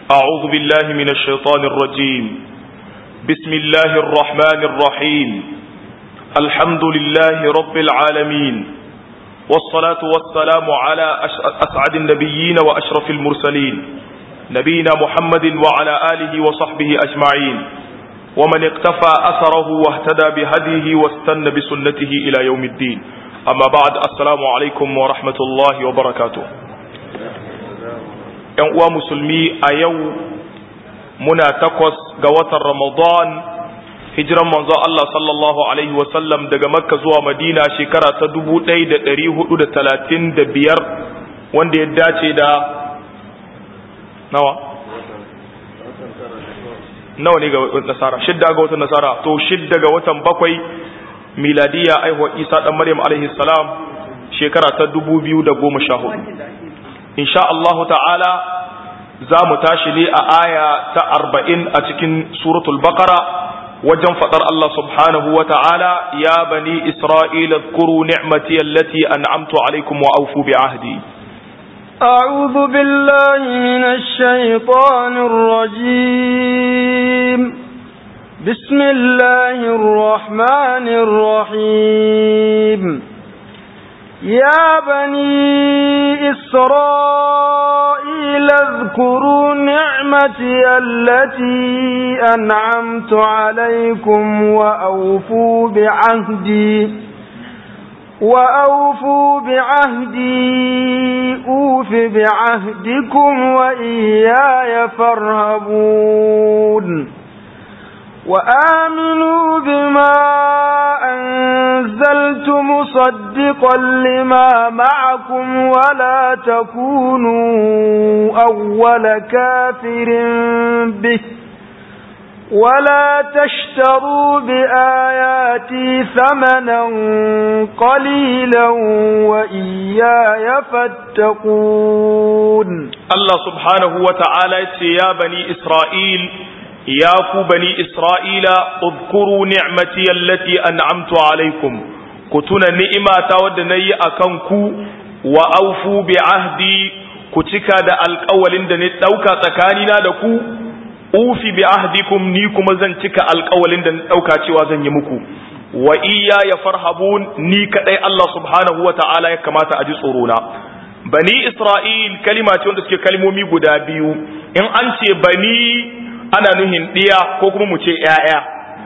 أعوذ بالله من الشيطان الرجيم بسم الله الرحمن الرحيم الحمد لله رب العالمين والصلاة والسلام على أسعد النبيين وأشرف المرسلين نبينا محمد وعلى آله وصحبه أجمعين ومن اقتفى أثره واهتدى بهديه واستنى بسنته إلى يوم الدين أما بعد السلام عليكم ورحمة الله وبركاته ‘yan uwa musulmi a yau muna takwas ga watan Ramadan hijiran manzo Allah sallallahu Alaihi wasallam daga Makka zuwa Madina shekara ta dubu ɗaya da ɗari hudu da talatin da biyar wanda ya dace da nawa? nawa ne ga nasara shidda ga watan nasara to shidda ga watan bakwai miladiya aihuwa isa ɗan maryam alaihi salam shekara ta dubu biyu da goma sha hudu insha Allahu ta'ala za mu tashi ne a aya ta arba'in a cikin suratul baqara wajen faɗar Allah subhanahu wa ta'ala ya bani isra'ila kuru ni'mati allati an'amtu alaikum wa aufu bi ahdi أعوذ بالله من الشيطان الرجيم بسم الله الرحمن الرحيم يا بني إسرائيل اذكروا نعمتي التي أنعمت عليكم وأوفوا بعهدي وأوفوا بعهدي أوف بعهدكم وإياي فارهبون وآمنوا بما أنزلت مصدقا لما معكم ولا تكونوا أول كافر به ولا تشتروا بآياتي ثمنا قليلا وإياي فاتقون الله سبحانه وتعالى يا بني إسرائيل يا بني إسرائيل اذكروا نعمتي التي أنعمت عليكم كتنا نئمة ودني أكنكو وأوفوا بعهدي كتكا دا القول دا نتوكا تكانينا دكو ufi bi ahdikum ni kuma zan cika alƙawalin da ɗauka cewa zan yi muku wa iya ya farhabun ni kadai Allah subhanahu wa ta'ala ya kamata a ji tsoro na bani isra'il kalima ce wanda suke kalmomi guda biyu in an ce bani ana nuhin ɗiya ko kuma mu ce ‘ya'ya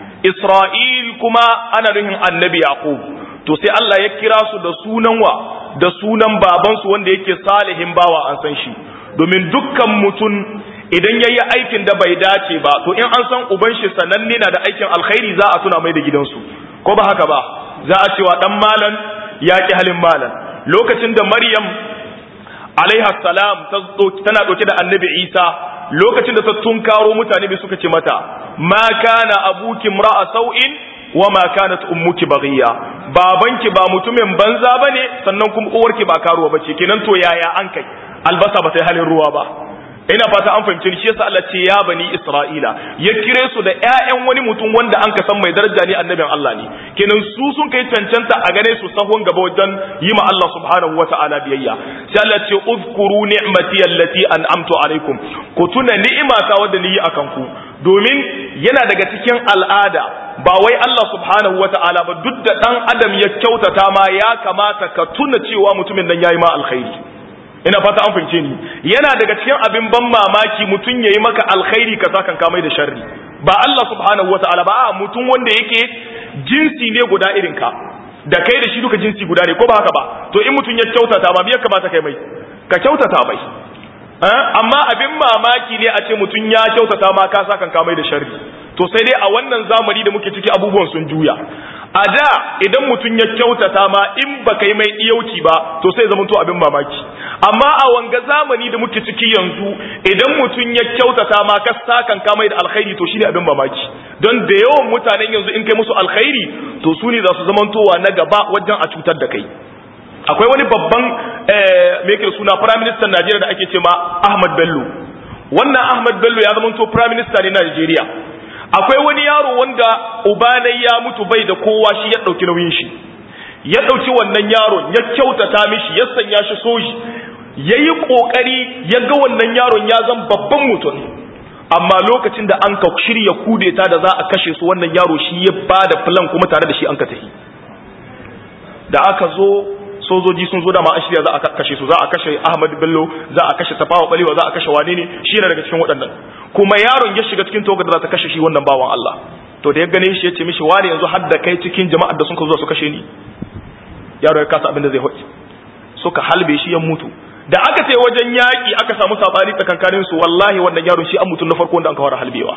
isra'il kuma ana nuhin annabi yaqub to sai Allah ya kira su da sunan wa da sunan babansu wanda yake salihin bawa an san shi domin dukkan mutum idan ya yi aikin da bai dace ba to in an san uban shi sananne na da aikin alkhairi za a tuna mai da gidansu ko ba haka ba za a cewa dan malan ya ki halin malan lokacin da maryam alaiha salam tana dauke da annabi isa lokacin da ta tunkaro mutane bai suka ce mata ma kana abuki ra'a sau'in wa ma kanat ummuki baghiya babanki ba mutumin banza bane sannan kuma uwarki ba karuwa bace kenan to yaya an kai albasa ba ta yi halin ruwa ba ina fata an fahimci shi yasa Allah ce ya bani Isra'ila ya kire su da ƴaƴan wani mutum wanda an ka san mai daraja ne annabin Allah ne kenan su sun kai cancanta a gane su sahun gaba wajen yi ma Allah subhanahu wata'ala biyayya sai Allah ce uzkuru ni'mati allati an'amtu alaikum ku tuna ni'imata wadda ni yi akan ku domin yana daga cikin al'ada ba wai Allah subhanahu wata'ala ba duk da dan adam ya kyautata ma ya kamata ka tuna cewa mutumin nan yayi ma alkhairi ina fata an fahimce ni yana daga cikin abin ban mamaki mutum yayi maka alkhairi ka sakan ka mai da sharri ba Allah subhanahu wataala ba a mutum wanda yake jinsi ne guda irin ka da kai da shi duka jinsi guda ne ko ba haka ba to in mutum ya kyautata ma me ya kamata kai mai ka kyautata mai amma abin mamaki ne a ce mutum ya kyautata ma ka sakan ka mai da sharri to sai dai a wannan zamani da muke ciki abubuwan sun juya a da idan mutum ya kyautata ma in ba kai mai iyauci ba to sai zama to abin mamaki amma a wanga zamani da muke ciki yanzu idan mutum ya kyautata ma ka sakan ka mai da alkhairi to shine abin mamaki don da yawan mutanen yanzu in kai musu alkhairi to su ne za su zamantowa na gaba wajen a cutar da kai akwai wani babban me yake suna prime minister Najeriya da ake ce ma Ahmad Bello wannan Ahmad Bello ya zamanto prime minister ne na Najeriya akwai wani yaro wanda ubanai ya mutu bai da kowa shi ya ɗauki nauyin shi ya ɗauki wannan yaron ya kyautata mishi ya sanya shi soji yayi kokari ya ga wannan yaron ya zan babban mutum amma lokacin da an ka shirya kudeta da za a kashe su wannan yaro shi ya bada plan kuma tare da shi an ka tafi da aka zo sojoji sun zo da ma an shirya za a kashe su za a kashe Ahmad Bello za a kashe Tafawa Balewa za a kashe wane ne shi ne daga cikin waɗannan kuma yaron ya shiga cikin togar da za ta kashe shi wannan bawan Allah to da ya gane shi ya ce mishi wani yanzu har da kai cikin jama'ar da sun ka zo su kashe ni yaro ya kasa abin da zai hoci suka halbe shi ya mutu da aka ce wajen yaƙi aka samu sabani tsakankanin su wallahi wannan yaron shi an mutum na farko wanda an kawar halbewa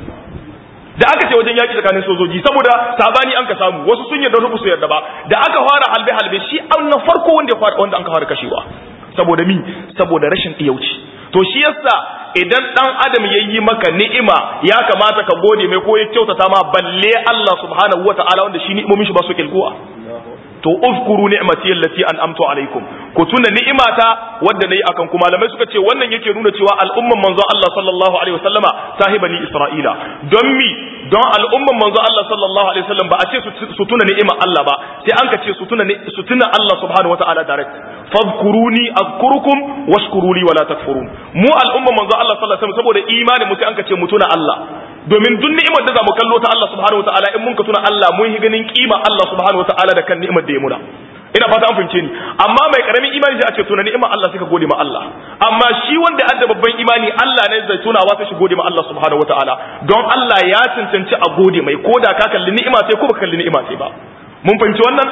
da aka ce wajen yaƙi tsakanin sojoji saboda sabani an ka samu wasu sun yarda su yarda ba da aka fara halbe halbe shi an na farko wanda wanda an kawar kashewa saboda mi saboda rashin iyauci to shi yasa idan dan adam ya yi maka ni'ima ya kamata ka gode mai ko ya kyautata ma balle Allah subhanahu wataala wanda shi ni'imomin shi ba su kilguwa to uzkuru ni'mati allati an'amtu alaikum ku tuna ni'imata wadda nayi akan ku malamai suka ce wannan yake nuna cewa al'umman manzon Allah sallallahu alaihi wasallama sahibani isra'ila don mi don al'umman manzon Allah sallallahu alaihi wasallam ba a ce su tuna ni'imar Allah ba sai an ka ce su tuna su tuna Allah subhanahu wataala direct fadhkuruni azkurukum washkuru li wala takfurun mu al'umman manzon Allah sallallahu alaihi wasallam saboda imani mu sai an ka ce mu tuna Allah domin duk ni'imar da za mu kallo ta Allah subhanahu wataala in mun ka tuna Allah mun yi ganin kima Allah subhanahu wataala da kan ni'imar da ya muna ina fata an fahimce ni amma mai karamin imani sai a ce tuna ni'imar Allah sai ka gode ma Allah amma shi wanda adda babban imani Allah ne zai tunawa sai shi gode ma Allah subhanahu wataala don Allah ya cancanci a gode mai koda ka kalli ni'ima sai ko baka kalli ni'ima sai ba mun fahimci wannan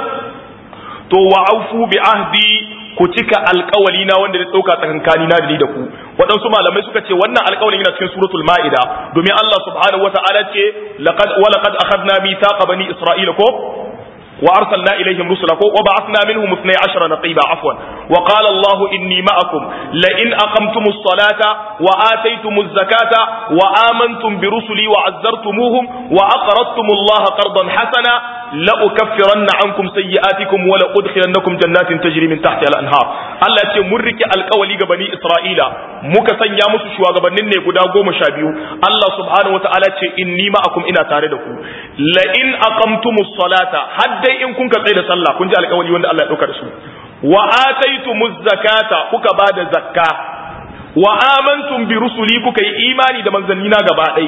to wa'afu bi ahdi ku cika alkawali na wanda ya dauka tsakankani na da ni da ku waɗansu malamai suka ce wannan alkawalin yana cikin suratul ma'ida domin Allah subhanahu wata'ala ce laqad wa laqad akhadna mithaqa bani isra'ila ko وأرسلنا إليهم رسلا وبعثنا منهم اثني عشر نقيبا عفوا وقال الله إني معكم لئن أقمتم الصلاة وآتيتم الزكاة وآمنتم برسلي وعزرتموهم وأقرضتم الله قرضا حسنا لأكفرن عنكم سيئاتكم ولأدخلنكم جنات تجري من تحتها الأنهار Allah ce mun rike alkawali ga bani Isra'ila muka sanya musu shugabannin ne guda goma sha biyu Allah subhanahu wataala ce inni ma'akum ina tare da ku la in aqamtumus salata haddai in kun ka tsaye da sallah kun ji alkawali wanda Allah ya dauka da su wa ataitumuz zakata kuka bada zakka wa amantum bi rusuli kuka yi imani da manzannina gaba ɗai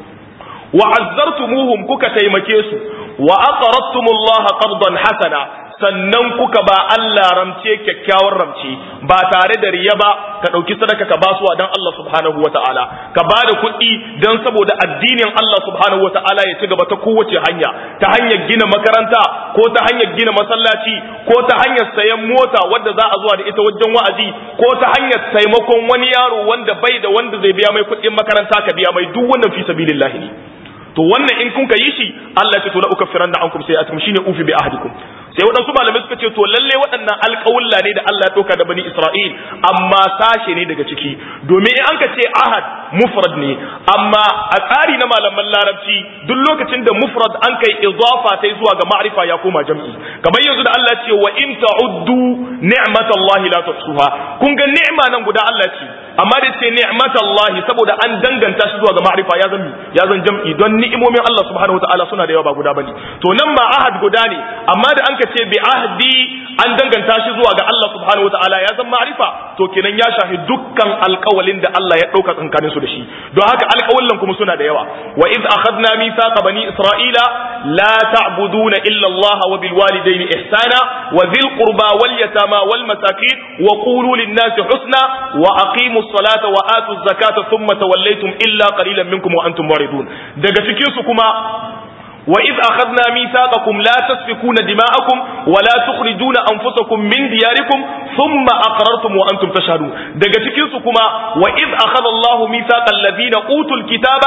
wa azzartumuhum kuka taimake su wa aqradtumullaha qardan hasana sannan kuka ba Allah ramce kyakkyawar ramce ba tare da riya ba ka ɗauki sadaka ka ba su dan Allah subhanahu wa ta'ala ka ba da kuɗi don saboda addinin Allah subhanahu wa ta'ala ya ci gaba ta kowace hanya ta hanyar gina makaranta ko ta hanyar gina masallaci ko ta hanyar sayan mota wadda za a zuwa da ita wajen wa'azi ko ta hanyar taimakon wani yaro wanda bai da wanda zai biya mai kuɗin makaranta ka biya mai duk wannan fi sabilillah ne to wannan in kun ka yi shi Allah ya ce to la ukaffiranna ankum sayi'atikum shine ufi bi ahdikum sai waɗansu malamai suka ce to lalle waɗannan alƙawulla ne da Allah ya ɗauka da bani Isra'il amma sashe ne daga ciki domin in an ka ce ahad mufrad ne amma a tsari na malaman larabci duk lokacin da mufrad an kai idafa ta zuwa ga ma'rifa ya koma jam'i kamar yanzu da Allah ce wa in ta'uddu ni'matallahi la tuhsuha kun ga ni'ma nan guda Allah ce amma da ce ni'matallahi saboda an danganta shi zuwa ga ma'rifa ya zan ya zan jam'i don ni'imomin Allah subhanahu wataala suna da yawa ba guda bane to nan ma ahad guda ne amma da an ka ce bi ahdi an danganta shi zuwa ga Allah subhanahu wataala ya zan ma'rifa to kenan ya shafi dukkan alƙawalin da Allah ya ɗauka tsakanin su da shi don haka alƙawallan kuma suna da yawa wa iz akhadna mithaqa bani isra'ila la ta'buduna illa Allah wa bil walidayni ihsana wa dhil qurba wal yatama wal masakin wa qulu lin nasi husna wa aqimu as-salata wa atu az-zakata thumma tawallaytum illa qalilan minkum wa antum muridun daga cikin su kuma وإذ أخذنا ميثاقكم لا تسفكون دماءكم ولا تخرجون أنفسكم من دياركم ثم أقررتم وأنتم تشهدون دقتكيسكما وإذ أخذ الله ميثاق الذين أوتوا الكتاب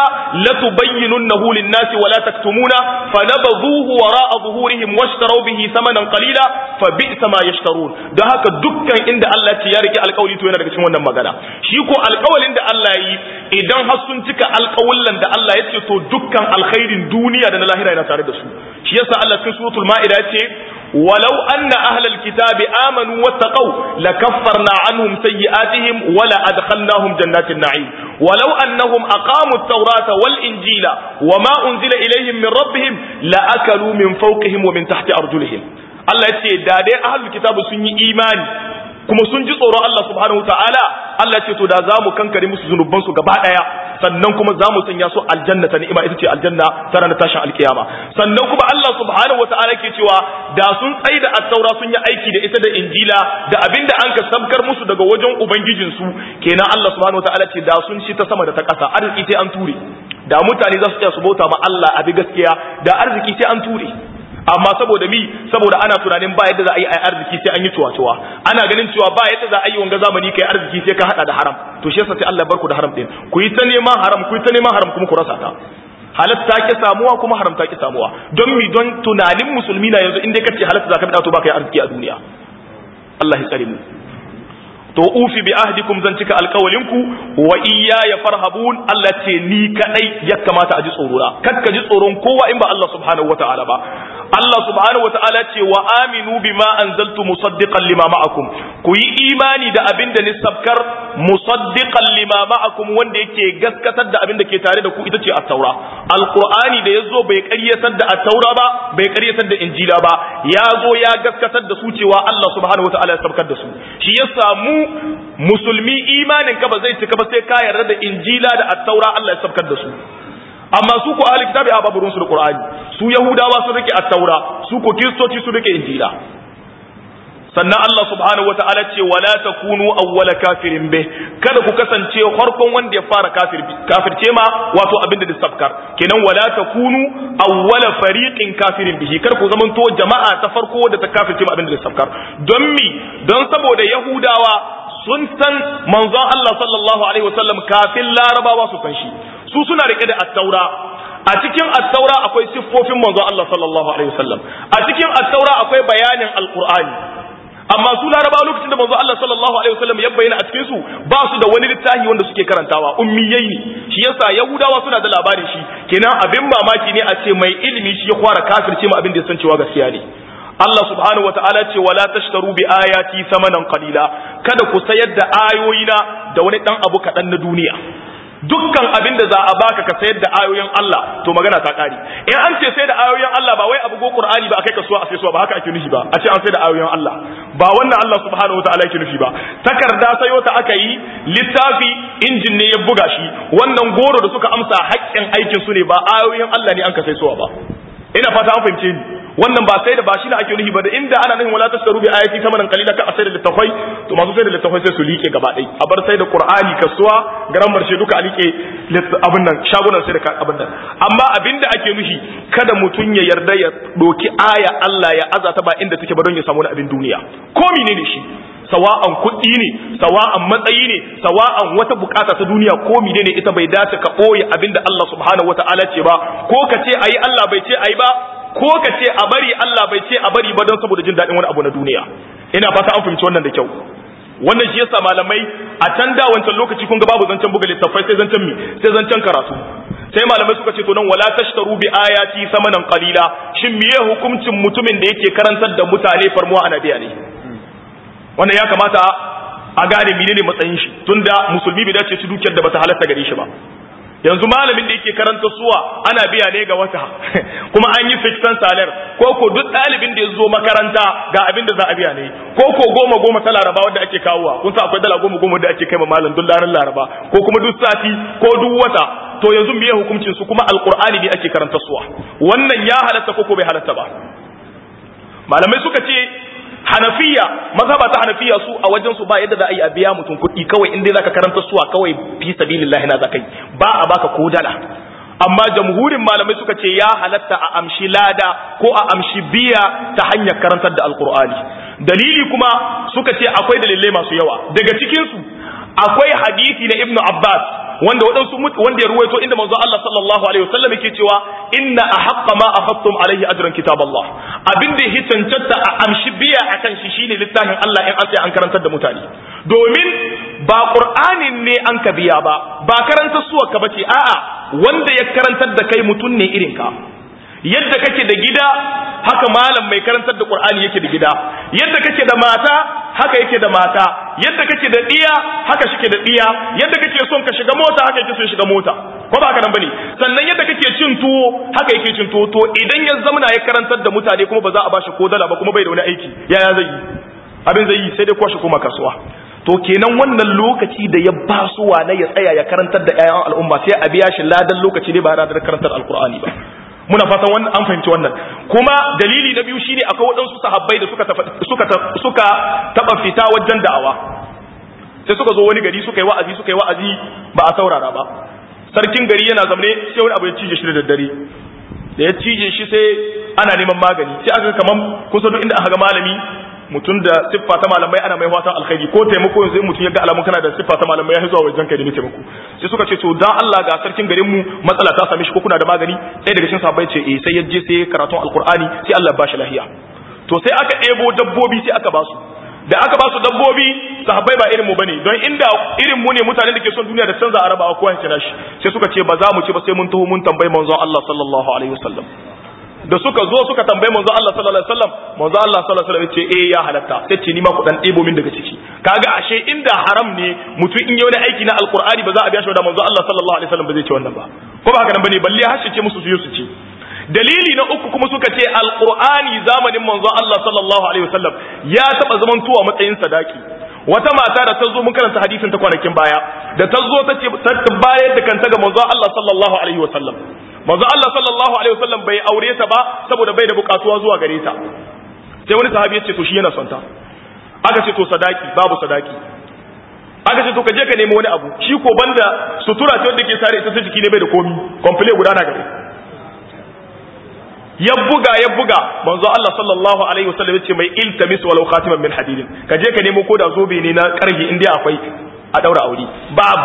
لتبيننه للناس ولا تكتمونه فنبذوه وراء ظهورهم واشتروا به ثمنا قليلا فبئس ما يشترون ده هكا دكا عند الله تيارك القول تو yana daga cikin wannan magana shi ko alƙawalin da Allah yi idan har sun cika alƙawallan da Allah ya ce to dukkan alkhairin duniya da na lahira yana tare da su shi yasa Allah cikin suratul ma'ida yace walau anna ahlal kitabi amanu wattaqau lakaffarna anhum sayyi'atihim wala adkhalnahum jannatin na'im walau annahum aqamu at-taurata wal injila wama unzila ilayhim min rabbihim la akalu min fawqihim wa min tahti arjulihim Allah yace da dai ahlul kitabi sun yi imani kuma sun ji tsoron Allah subhanahu ta'ala Allah ce to da za mu kankare musu zunuban su gaba daya sannan kuma za mu sanya su aljanna ta ni'ima ita ce aljanna ta ranar tashin alkiyama sannan kuma Allah subhanahu ta'ala ke cewa da sun tsaida at-taura sun yi aiki da ita da injila da abinda an ka sabkar musu daga wajen ubangijin su kenan Allah subhanahu ta'ala ce da sun shi ta sama da ta ƙasa arziki sai an ture da mutane za su tsaya su bauta ma Allah a bi gaskiya da arziki sai an ture amma saboda mi saboda ana tunanin ba yadda za a yi arziki sai an yi cuwa-cuwa ana ganin cewa ba yadda za a yi wanga zamani kai arziki sai ka hada da haram to shi yasa sai Allah barku da haram din ku yi ta neman haram ku yi ta neman haram kuma ku rasa ta halatta ki samuwa kuma haram ta ki samuwa don mi don tunanin musulmi na yanzu in dai kace halatta zaka bi to ba kai arziki a duniya Allah ya tsare mu to ufi bi ahdikum zan cika alkawalinku wa iyya ya farhabun Allah ce ni kadai ya kamata a ji tsoro na kar ka ji tsoron kowa in ba Allah subhanahu wataala ba Allah subhanahu wataala ce wa aminu bima anzaltu musaddiqan lima ma'akum ku yi imani da abin da ni sabkar musaddiqan lima ma'akum wanda yake gaskatar da abin da ke tare da ku ita ce at-taura alqur'ani da yazo bai ƙaryatar da at-taura ba bai ƙaryatar da injila ba ya zo ya gaskatar da su cewa Allah subhanahu wataala ya sabkar da su shi ya samu musulmi imanin ka ba zai cika ba sai ka yarda da injila da at-taura Allah ya sabkar da su amma su ko ahli kitabi a babu ruwansu da qur'ani su yahudawa sun rike at-taura su ko kristoci sun rike injila sannan Allah subhanahu wata'ala ce wala takunu awwala kafirin bih kada ku kasance farkon wanda ya fara kafir kafirce ma wato abinda da sabkar kenan wala takunu awwala fariqin kafirin bihi kar ku zamanto jama'a ta farko da ta kafirce ma abinda da sabkar don mi don saboda yahudawa sun san manzon Allah sallallahu alaihi wasallam kafin larabawa su san shi su suna rike da at-taura a cikin at-taura akwai siffofin manzon Allah sallallahu alaihi wasallam a cikin at-taura akwai bayanin alqur'ani amma su laraba lokacin da manzo Allah sallallahu alaihi wasallam ya bayyana a cikin su ba su da wani littafi wanda suke karantawa ummiyai ne shi yasa yahudawa suna da labarin shi kenan abin mamaki ne a ce mai ilimi shi ya fara kafirce mu abin da ya san cewa gaskiya ne Allah subhanahu wataala ce wala tashtaru bi ayati samanan qalila kada ku sayar da ayoyina da wani dan abu kadan na duniya dukkan abin da za a baka ka sayar da ayoyin Allah to magana ta kare in an ce sai da ayoyin Allah ba wai abu go Qur'ani ba akai kasuwa a sai suwa ba haka ake nufi ba a ce an sai da ayoyin Allah ba wannan Allah subhanahu wataala yake nufi ba takarda sayo ta aka yi littafi injin ne ya buga shi wannan goro da suka amsa haƙƙin aikin su ne ba ayoyin Allah ne an ka sai suwa ba ina fata an fahimce ni wannan ba sai da ba shi ne ake nufi ba da inda ana nufin wala tasaru bi ayati tamanan qalila ka asai da littafai to masu sai da littafai sai su liƙe gaba ɗaya a bar sai da qur'ani kasuwa garan marshe duka a liƙe abin nan shagunan sai da abin nan amma abin da ake nufi kada mutum ya yarda ya doki aya Allah ya azata ba inda take ba don ya samu abin duniya ko menene shi sawa'an kuɗi ne sawa'an matsayi ne sawa'an wata bukata ta duniya ko menene ita bai dace ka ɓoye abin da Allah subhanahu wata'ala ce ba ko ka ce ayi Allah bai ce ayi ba ko ka ce a bari Allah bai ce a bari ba don saboda jin daɗin wani abu na duniya ina fata an fahimci wannan da kyau wannan shi yasa malamai a can da wancan lokaci kun ga babu zancen buga littattafai sai zancen mi sai zancen karatu sai malamai suka ce to nan wala tashtaru bi ayati samanan qalila shin miye hukuncin mutumin da yake karantar da mutane farmuwa anabiya ne wannan ya kamata a gane menene matsayin shi tunda musulmi bai dace ci dukiyar da bata halatta gare shi ba yanzu malamin da yake karanta suwa ana biya ne ga wata kuma an yi fixan salar ko ko duk ɗalibin da ya zo makaranta ga abin da za a biya ne ko ko goma goma ta laraba wanda ake kawowa kun sa akwai dala goma goma da ake kai ma malam duk ranar laraba ko kuma duk sati ko duk wata to yanzu biye hukuncin su kuma alqur'ani ne ake karanta suwa wannan ya halatta ko ko bai halatta ba malamai suka ce hanafiya mazhaba ta hanafiya su a wajen su ba yadda za a yi a biya mutum kuɗi kawai in dai zaka karanta suwa kawai fi sabilillahi na zakai ba a baka ko dala amma jamhurin malamai suka ce ya halatta a amshi lada ko a amshi biya ta hanyar karantar da alkur'ani dalili kuma suka ce akwai dalilai masu yawa daga cikin su akwai hadisi na ibnu abbas wanda waɗansu wanda ya ruwaito inda manzo Allah sallallahu alaihi wasallam yake cewa inna ahqqa ma akhadtum alaihi ajran kitaballah abin da ya cancanta a amshi biya akan shi shine littafin Allah in an sai an karantar da mutane domin ba qur'anin ne an ka biya ba ba karantar suwa ka bace a'a wanda ya karantar da kai mutun ne irin ka yadda kake da gida haka malam mai karantar da qur'ani yake da gida yadda kake da mata haka yake da mata yadda kake da diya haka shike da diya yadda kake son ka shiga mota haka yake son shiga mota ko ba haka nan bane sannan yadda kake cin tuwo haka yake cin tuwo to idan ya zamana ya karantar da mutane kuma ba za a bashi ko dala ba kuma bai da wani aiki yaya zai yi abin zai yi sai dai kwashe koma kasuwa to kenan wannan lokaci da ya basuwa na ya tsaya ya karantar da ƴaƴan al'umma sai a biya shi ladan lokaci ne ba da karantar alqur'ani ba muna fatan wannan an fahimci wannan kuma dalili na biyu shine akwai waɗansu sahabbai da suka suka suka taba fita wajen da'awa sai suka zo wani gari suka yi wa'azi suka yi wa'azi ba a saurara ba sarkin gari yana zamne sai wani abu ya cije shi da daddare da ya cije shi sai ana neman magani sai aka kaman kusa duk inda aka ga malami mutum da siffa ta malamai ana mai fatan alkhairi ko taimako yanzu in mutum ya ga alamun kana da siffa ta malamai ya zuwa wajen kai da taimako sai suka ce to dan Allah ga sarkin garin mu matsala ta same shi ko kuna da magani sai daga cikin sahabbai ce eh sai ya je sai karatun alqur'ani sai Allah ya bashi lahiya to sai aka ɗebo dabbobi sai aka basu da aka basu dabbobi sahabbai ba irin mu bane don inda irin mu ne mutanen da ke son duniya da canza araba a kowa ya shi sai suka ce ba za mu ci ba sai mun taho mun tambayi manzon Allah sallallahu alaihi wasallam da suka zo suka tambayi manzo Allah sallallahu alaihi wasallam manzo Allah sallallahu alaihi wasallam ce eh ya halatta sai ce ni ma ku dan ɗebo min daga ciki kaga ashe inda haram ne mutum in yi wani aiki na alqur'ani ba za a biya shi da manzo Allah sallallahu alaihi wasallam ba zai ce wannan ba ko ba haka nan bane balle har ce musu su su ci dalili na uku kuma suka ce alqur'ani zamanin manzo Allah sallallahu alaihi wasallam ya taba zaman tuwa matsayin sadaki wata mata da ta zo mun karanta hadisin ta kwanakin baya da ta zo ta ce ta bayar da kanta ga manzo Allah sallallahu alaihi wasallam manzo Allah sallallahu alaihi wasallam bai aure ta ba saboda bai da bukatuwa zuwa gare ta sai wani sahabi ya ce to shi yana son ta aka ce to sadaki babu sadaki aka ce to ka je ka nemi wani abu shi ko banda sutura ce wanda ke sare ita ta jiki ne bai da komi komple guda na gare ya buga ya buga manzo Allah sallallahu alaihi wasallam ya ce mai iltamis walau khatiman min hadidin ka je ka nemo ko da zobe ne na karhi inda akwai a daura aure babu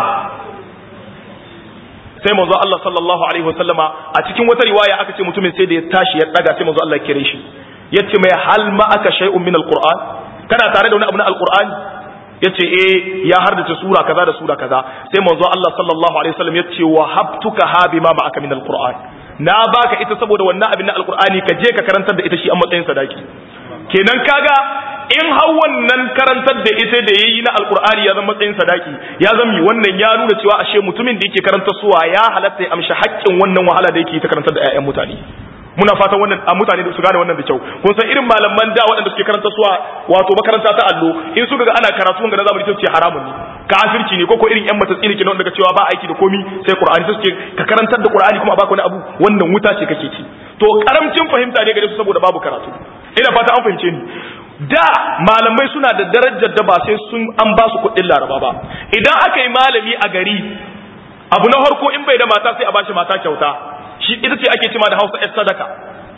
sai manzo Allah sallallahu alaihi wasallama a cikin wata riwaya aka ce mutumin sai da ya tashi ya daga sai manzo Allah ya kire shi yace mai hal ma aka shay'un min alquran kana tare da wani abu na alqur'ani yace eh ya hardace sura kaza da sura kaza sai manzo Allah sallallahu alaihi wasallam yace wa habtuka ha bima ma aka min alquran na baka ita saboda wannan abin na alqur'ani ka je ka karantar da ita shi a matsayin sadaki kenan kaga in har wannan karantar da ita da yayi na alkur'ani ya zama matsayin sadaki ya zama wannan ya nuna cewa ashe mutumin da yake karanta suwa ya halatta ya amshi haƙƙin wannan wahala da yake ta karantar da ƴaƴan mutane muna fatan wannan a mutane da su gane wannan da kyau kun san irin malaman da waɗanda suke karanta suwa wato makaranta ta allo in suka ga ana karatu ga na zamani sai ce haramun ne kafirci ne ko ko irin ƴan matatsi ne kenan daga cewa ba aiki da komi sai qur'ani sai suke ka karantar da qur'ani kuma a baka wani abu wannan wuta ce kake ci to karamcin fahimta ne gare su saboda babu karatu ina fata an fahimce ni da malamai suna da darajar da ba sai sun an ba su kuɗin laraba ba idan aka yi malami a gari abu na farko in bai da mata sai a bashi mata kyauta shi ita ce ake cima da hausa yar sadaka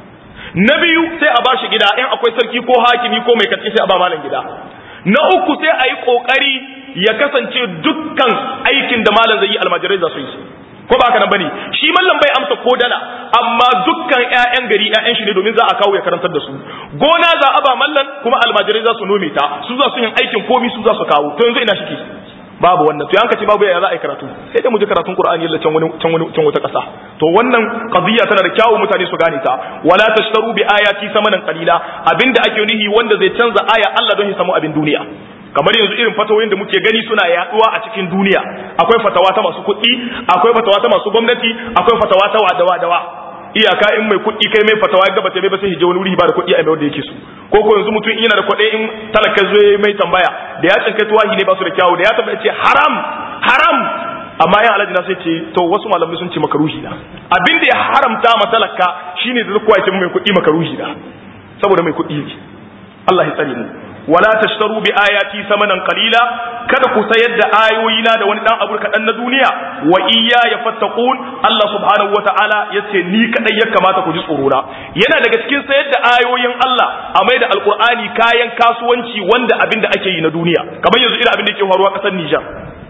na biyu sai a bashi gida in akwai sarki ko hakimi ko mai katsi sai a ba malam gida na uku sai a yi kokari ya kasance dukkan aikin da malam zai yi almajirai za su yi ko ba haka nan bane shi mallam bai amsa ko dala amma dukkan ƴaƴan gari ƴaƴan shi ne domin za a kawo ya karantar da su gona za a ba mallan kuma almajirai za su nome ta su za su yin aikin komi su za su kawo to yanzu ina shi babu wannan to yanka ce babu ya za a yi karatu sai dai mu ji karatun qur'ani yalla can wani can wani can wata kasa to wannan qadiyya tana da kyawu mutane su gane ta wala tashtaru bi ayati samanan qalila abinda ake nihi wanda zai canza aya Allah don ya samu abin duniya kamar yanzu irin fatawoyin da muke gani suna yaduwa a cikin duniya akwai fatawa ta masu kuɗi akwai fatawa ta masu gwamnati akwai fatawa ta wadawa dawa iyaka in mai kuɗi kai mai fatawa ya gaba mai ba sai hije wani wuri ba da kuɗi a mai wanda yake so ko ko yanzu mutum yana da kuɗi in talaka zo mai tambaya da ya tsinka tuwahi ne ba su da kyawu da ya tambaya ce haram haram amma yan alaji na sai ce to wasu malamai sun ce makaruhi na abin da ya haramta ma talaka shine da zuwa ya ce mai kuɗi makaruhi na saboda mai kuɗi ne Allah ya tsare mu wala tashtaru bi ayati samanan qalila kada ku sayar da ayoyina da wani dan abu kadan na duniya wa iyya yafattaqun Allah subhanahu wataala yace ni kadai ya kamata ku ji tsoro na yana daga cikin sayar da ayoyin Allah a mai da alqur'ani kayan kasuwanci wanda abin da ake yi na duniya kamar yanzu irin abin da yake faruwa kasar Niger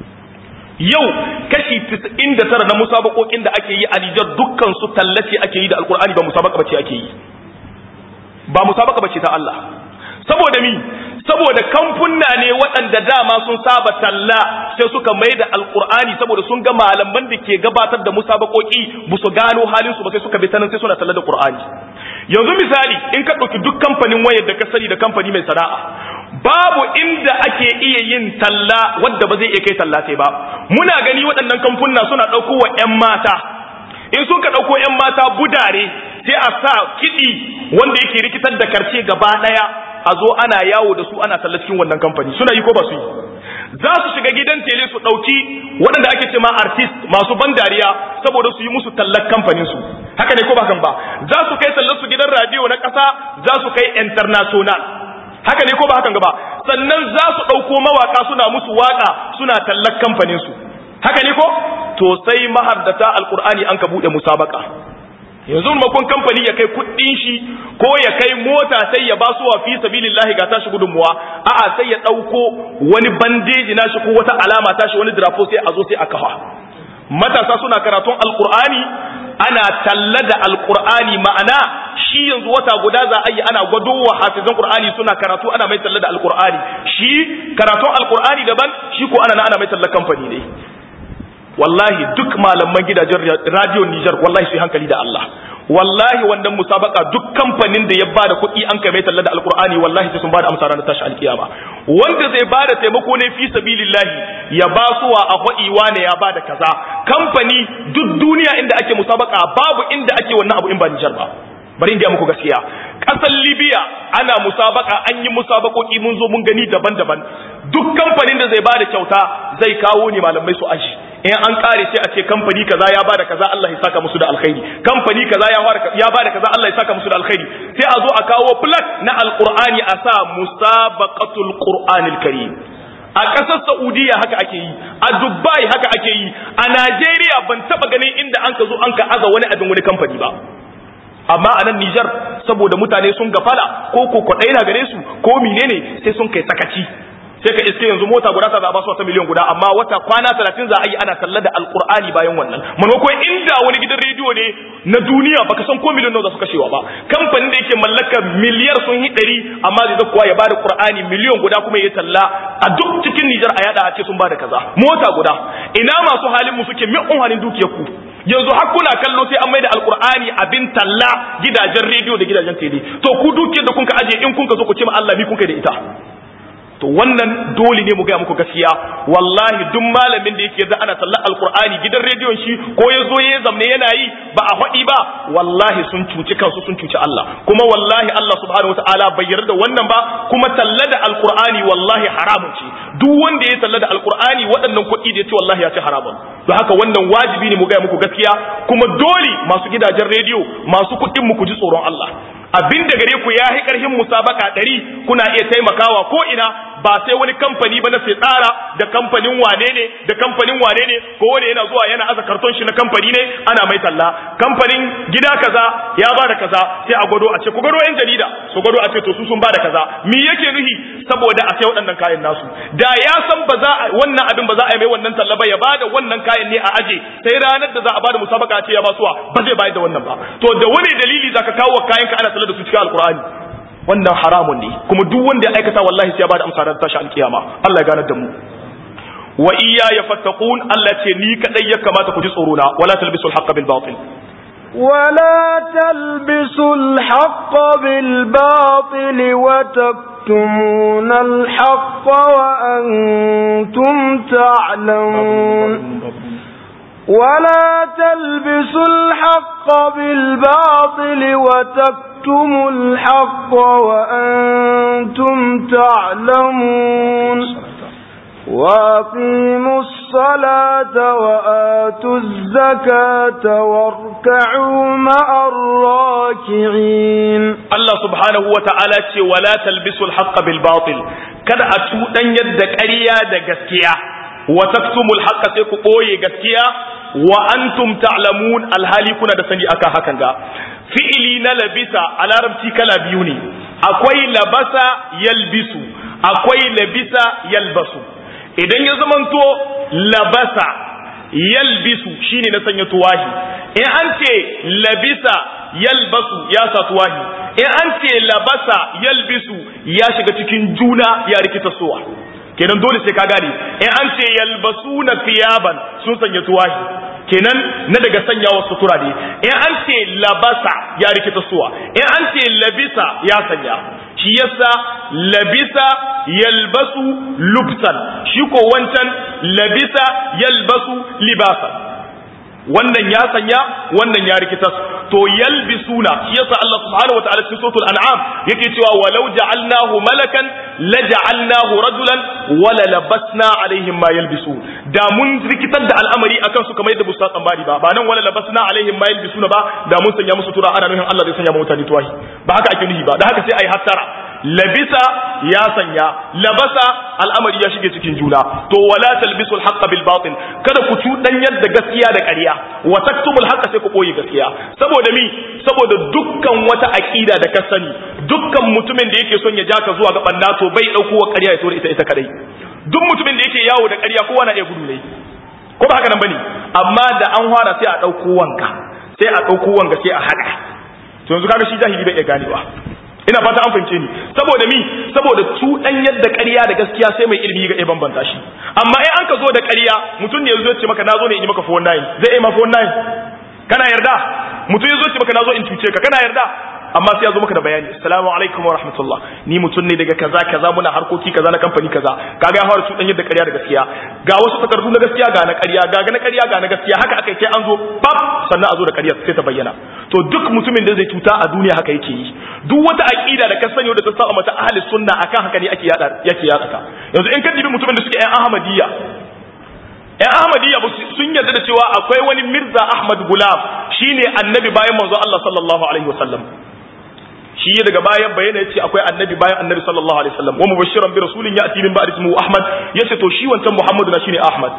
yau kashi 99 na musabakokin da ake yi a Niger dukkan su tallace ake yi da alqur'ani ba musabaka bace ake yi ba musabaka bace ta Allah saboda mi saboda kamfunna ne waɗanda dama sun saba talla sai suka mai da alkur'ani saboda sun ga malaman da ke gabatar da musabakoki ba su gano halin su ba sai suka bi tanan sai suna talla da qur'ani yanzu misali in ka ɗauki duk kamfanin wayar da ka sani da kamfani mai sana'a babu inda ake iya yin talla wadda ba zai iya kai talla sai ba muna gani waɗannan kamfunna suna ɗauko wa 'yan mata in sun ka ɗauko 'yan mata budare sai a sa kiɗi wanda yake rikitar da karce gaba ɗaya a zo ana yawo da su ana talla cikin wannan kamfani suna yi ko ba su yi za su shiga gidan tele su ɗauki waɗanda ake ce ma artist masu ban dariya saboda su yi musu tallar kamfanin su haka ne ko ba kan ba za su kai tallar su gidan radio na ƙasa za su kai international haka ne ko ba hakan ba sannan za su ɗauko mawaka suna musu waka suna tallar kamfanin su haka ne ko to sai mahardata alkur'ani an ka buɗe musabaka yanzu makon kamfani ya kai kuɗin shi ko ya kai mota sai ya basu wa fi sabilillahi ga tashi gudunmuwa a'a sai ya ɗauko wani bandeji nashi ko wata alama tashi wani drafo sai a zo sai a kafa matasa suna karatun alkur'ani ana talla da alkur'ani ma'ana shi yanzu wata guda za a yi ana gwado wa hafizan qur'ani suna karatu ana mai talla da alkur'ani shi karatun alkur'ani daban shi ko ana ana mai talla kamfani ne wallahi duk malaman gidajen radio Niger wallahi sai hankali da Allah wallahi wannan musabaka duk kamfanin da ya bada kuɗi an kai mai talla da alkur'ani wallahi sai sun bada amsa ranar tashi alkiyama wanda zai bada taimako ne fi sabilillahi ya ba suwa a faɗiwa ne ya bada kaza kamfani duk duniya inda ake musabaka babu inda ake wannan abu in ba Niger ba bari in ga muku gaskiya ƙasar Libya ana musabaka an yi musabakoki mun zo mun gani daban-daban duk kamfanin da zai bada kyauta zai kawo ne malamai su aji in an kare sai a ce kamfani kaza ya bada kaza Allah ya saka musu da alkhairi kamfani kaza ya fara ya bada kaza Allah ya saka musu da alkhairi sai a zo a kawo plak na alqur'ani a sa musabaqatul qur'anil karim a ƙasar Saudiya haka ake yi a Dubai haka ake yi a Najeriya ban taba ganin inda an ka zo an ka aza wani abin wani kamfani ba amma a nan Nijar saboda mutane sun gafala ko ko kwaɗai na gare su ko menene sai sun kai sakaci sai ka iske yanzu mota guda ta za a ba su wata miliyan guda amma wata kwana talatin za a yi ana talla da alkur'ani bayan wannan maimakon inda wani gidan rediyo ne na duniya baka san ko miliyan nawa za su kashewa ba kamfanin da yake mallaka miliyar sun yi ɗari amma zai zakuwa ya bada qur'ani miliyan guda kuma ya talla a duk cikin Nijar a yada a ce sun bada kaza mota guda ina masu halin mu suke min unhanin dukiyar ku yanzu har kuna kallo sai an maida alkur'ani abin talla gidajen rediyo da gidajen tele to ku dukiyar da kun ka aje in kun ka zo ku ce ma Allah mi kun kai da ita to wannan dole ne mu gaya muku gaskiya wallahi duk malamin da yake da ana sallar alkur'ani gidan rediyon shi ko ya zo ya zamne yana yi ba a faɗi ba wallahi sun cuci kansu sun cuci Allah kuma wallahi Allah subhanahu wataala bai yarda da wannan ba kuma talla da alkur'ani wallahi haramun ce duk wanda ya talla da alkur'ani waɗannan kuɗi da ya ce wallahi ya ci haramun don haka wannan wajibi ne mu gaya muku gaskiya kuma dole masu gidajen rediyo masu kuɗin mu ku ji tsoron Allah abin da gare ku ya yi ƙarfin musabaka ɗari kuna iya taimakawa ko ina ba sai wani kamfani ba na sai tsara da kamfanin wane ne da kamfanin wane ne ko wani yana zuwa yana aza karton shi na kamfani ne ana mai talla kamfanin gida kaza ya bada kaza sai a gwado a ce ku gwado yan jarida su gwado a ce to su sun bada kaza me yake nuhi saboda a sai waɗannan kayan nasu da ya san ba za a wannan abin ba za a yi mai wannan talla ba ya bada wannan kayan ne a aje sai ranar da za a bada musabaka a ce ya basuwa ba zai bayar da wannan ba to da wani dalili zaka kawo kayan ka ana talla da su cikin alkur'ani wannan haramun ne kuma duk wanda ya aikata wallahi sai ya bada amsa ran tashi alkiyama Allah ya ganar da mu wa iyya ya fattaqun Allah ce ni kadai ya kamata ku ji tsoro na wala talbisul haqqa bil batil ولا تلبسوا الحق بالباطل وتكتمون الحق وأنتم تعلمون ولا تلبسوا الحق بالباطل وتكتموا الحق وأنتم تعلمون وأقيموا الصلاة وآتوا الزكاة واركعوا مع الراكعين الله سبحانه وتعالى ولا تلبسوا الحق بالباطل kada a tuɗanyar da ƙarya da gaskiya wa taktumul haqqa sai ku ɓoye gaskiya wa antum ta'lamun alhali kuna da sani akan hakan ga fi'ili na labisa a larabci kala biyu ne akwai labasa yalbisu akwai labisa yalbasu idan ya zamanto labasa yalbisu shine na sanya tuwahi in an ce labisa yalbasu ya sa tuwahi in an ce labasa yalbisu ya shiga cikin juna ya rikita suwa kenan dole sai ka gane in an ce yalbasuna thiyaban sun sanya tuwahi kenan na daga sanyawa sutura ne in an ce labasa ya rikita suwa in an ce labisa ya sanya shi yasa labisa yalbasu lubsan shi ko wancan labisa yalbasu libasan wannan ya sanya wannan ya rikitas to yalbisuna shi yasa Allah subhanahu wa ta'ala cikin suratul an'am yake cewa walau ja'alnahu malakan la ja'alnahu rajulan wala labasna alaihim ma yalbisu da mun rikitar da al'amari akan su kamar yadda busta tsambari ba ba nan wala labasna alaihim ma yalbisuna ba da mun sanya musu tura ana nufin Allah zai sanya mutane tuwahi ba haka ake nufi ba da haka sai ai hattara labisa ya sanya labasa al'amari ya shige cikin juna to wala talbisu al bil batil kada ku cuɗanyar da gaskiya da ƙarya wa taktubul haqqa sai ku boye gaskiya saboda mi saboda dukkan wata aqida da ka sani dukkan mutumin da yake son ya ja ka zuwa ga banda to bai dauko wa ƙarya ya tura ita ita kadai duk mutumin da yake yawo da ƙarya kowa na iya gudu ne ko ba haka nan bane amma da an fara sai a dauko wanka sai a dauko wanka sai a hada to yanzu kaga shi jahili bai iya ganewa ina fata an fahimce ni saboda mi saboda cuɗan yadda ƙarya da gaskiya sai mai ilimi ga iya bambanta shi amma in an ka zo da ƙarya mutum ne yazo ya ce maka nazo ne in yi maka phone nine zai yi ma phone nine kana yarda mutum yazo ya ce maka nazo in cuce ka kana yarda amma sai ya zo maka da bayani assalamu alaikum wa rahmatullah ni mutum ne daga kaza kaza muna harkoki kaza na kamfani kaza kaga ya fara cuɗan yadda ƙarya da gaskiya ga wasu takardu na gaskiya ga na ƙarya ga na ƙarya ga na gaskiya haka aka sai an zo pap sannan a zo da ƙarya sai ta bayyana to duk mutumin da zai cuta a duniya haka yake yi duk wata aqida da ka sani da ta saba mata ahli sunna akan haka ne ake yada yake yada ta yanzu in ka dibi mutumin da suke ƴan ahmadiyya ƴan ahmadiyya sun yarda da cewa akwai wani mirza ahmad gulam shine annabi bayan manzo Allah sallallahu alaihi wasallam shi ya daga bayan bayyana yace akwai annabi bayan annabi sallallahu alaihi wasallam wa mubashiran bi rasulin ya'ti min ba'di ismihi ahmad yace to shi wancan muhammadu na shine ahmad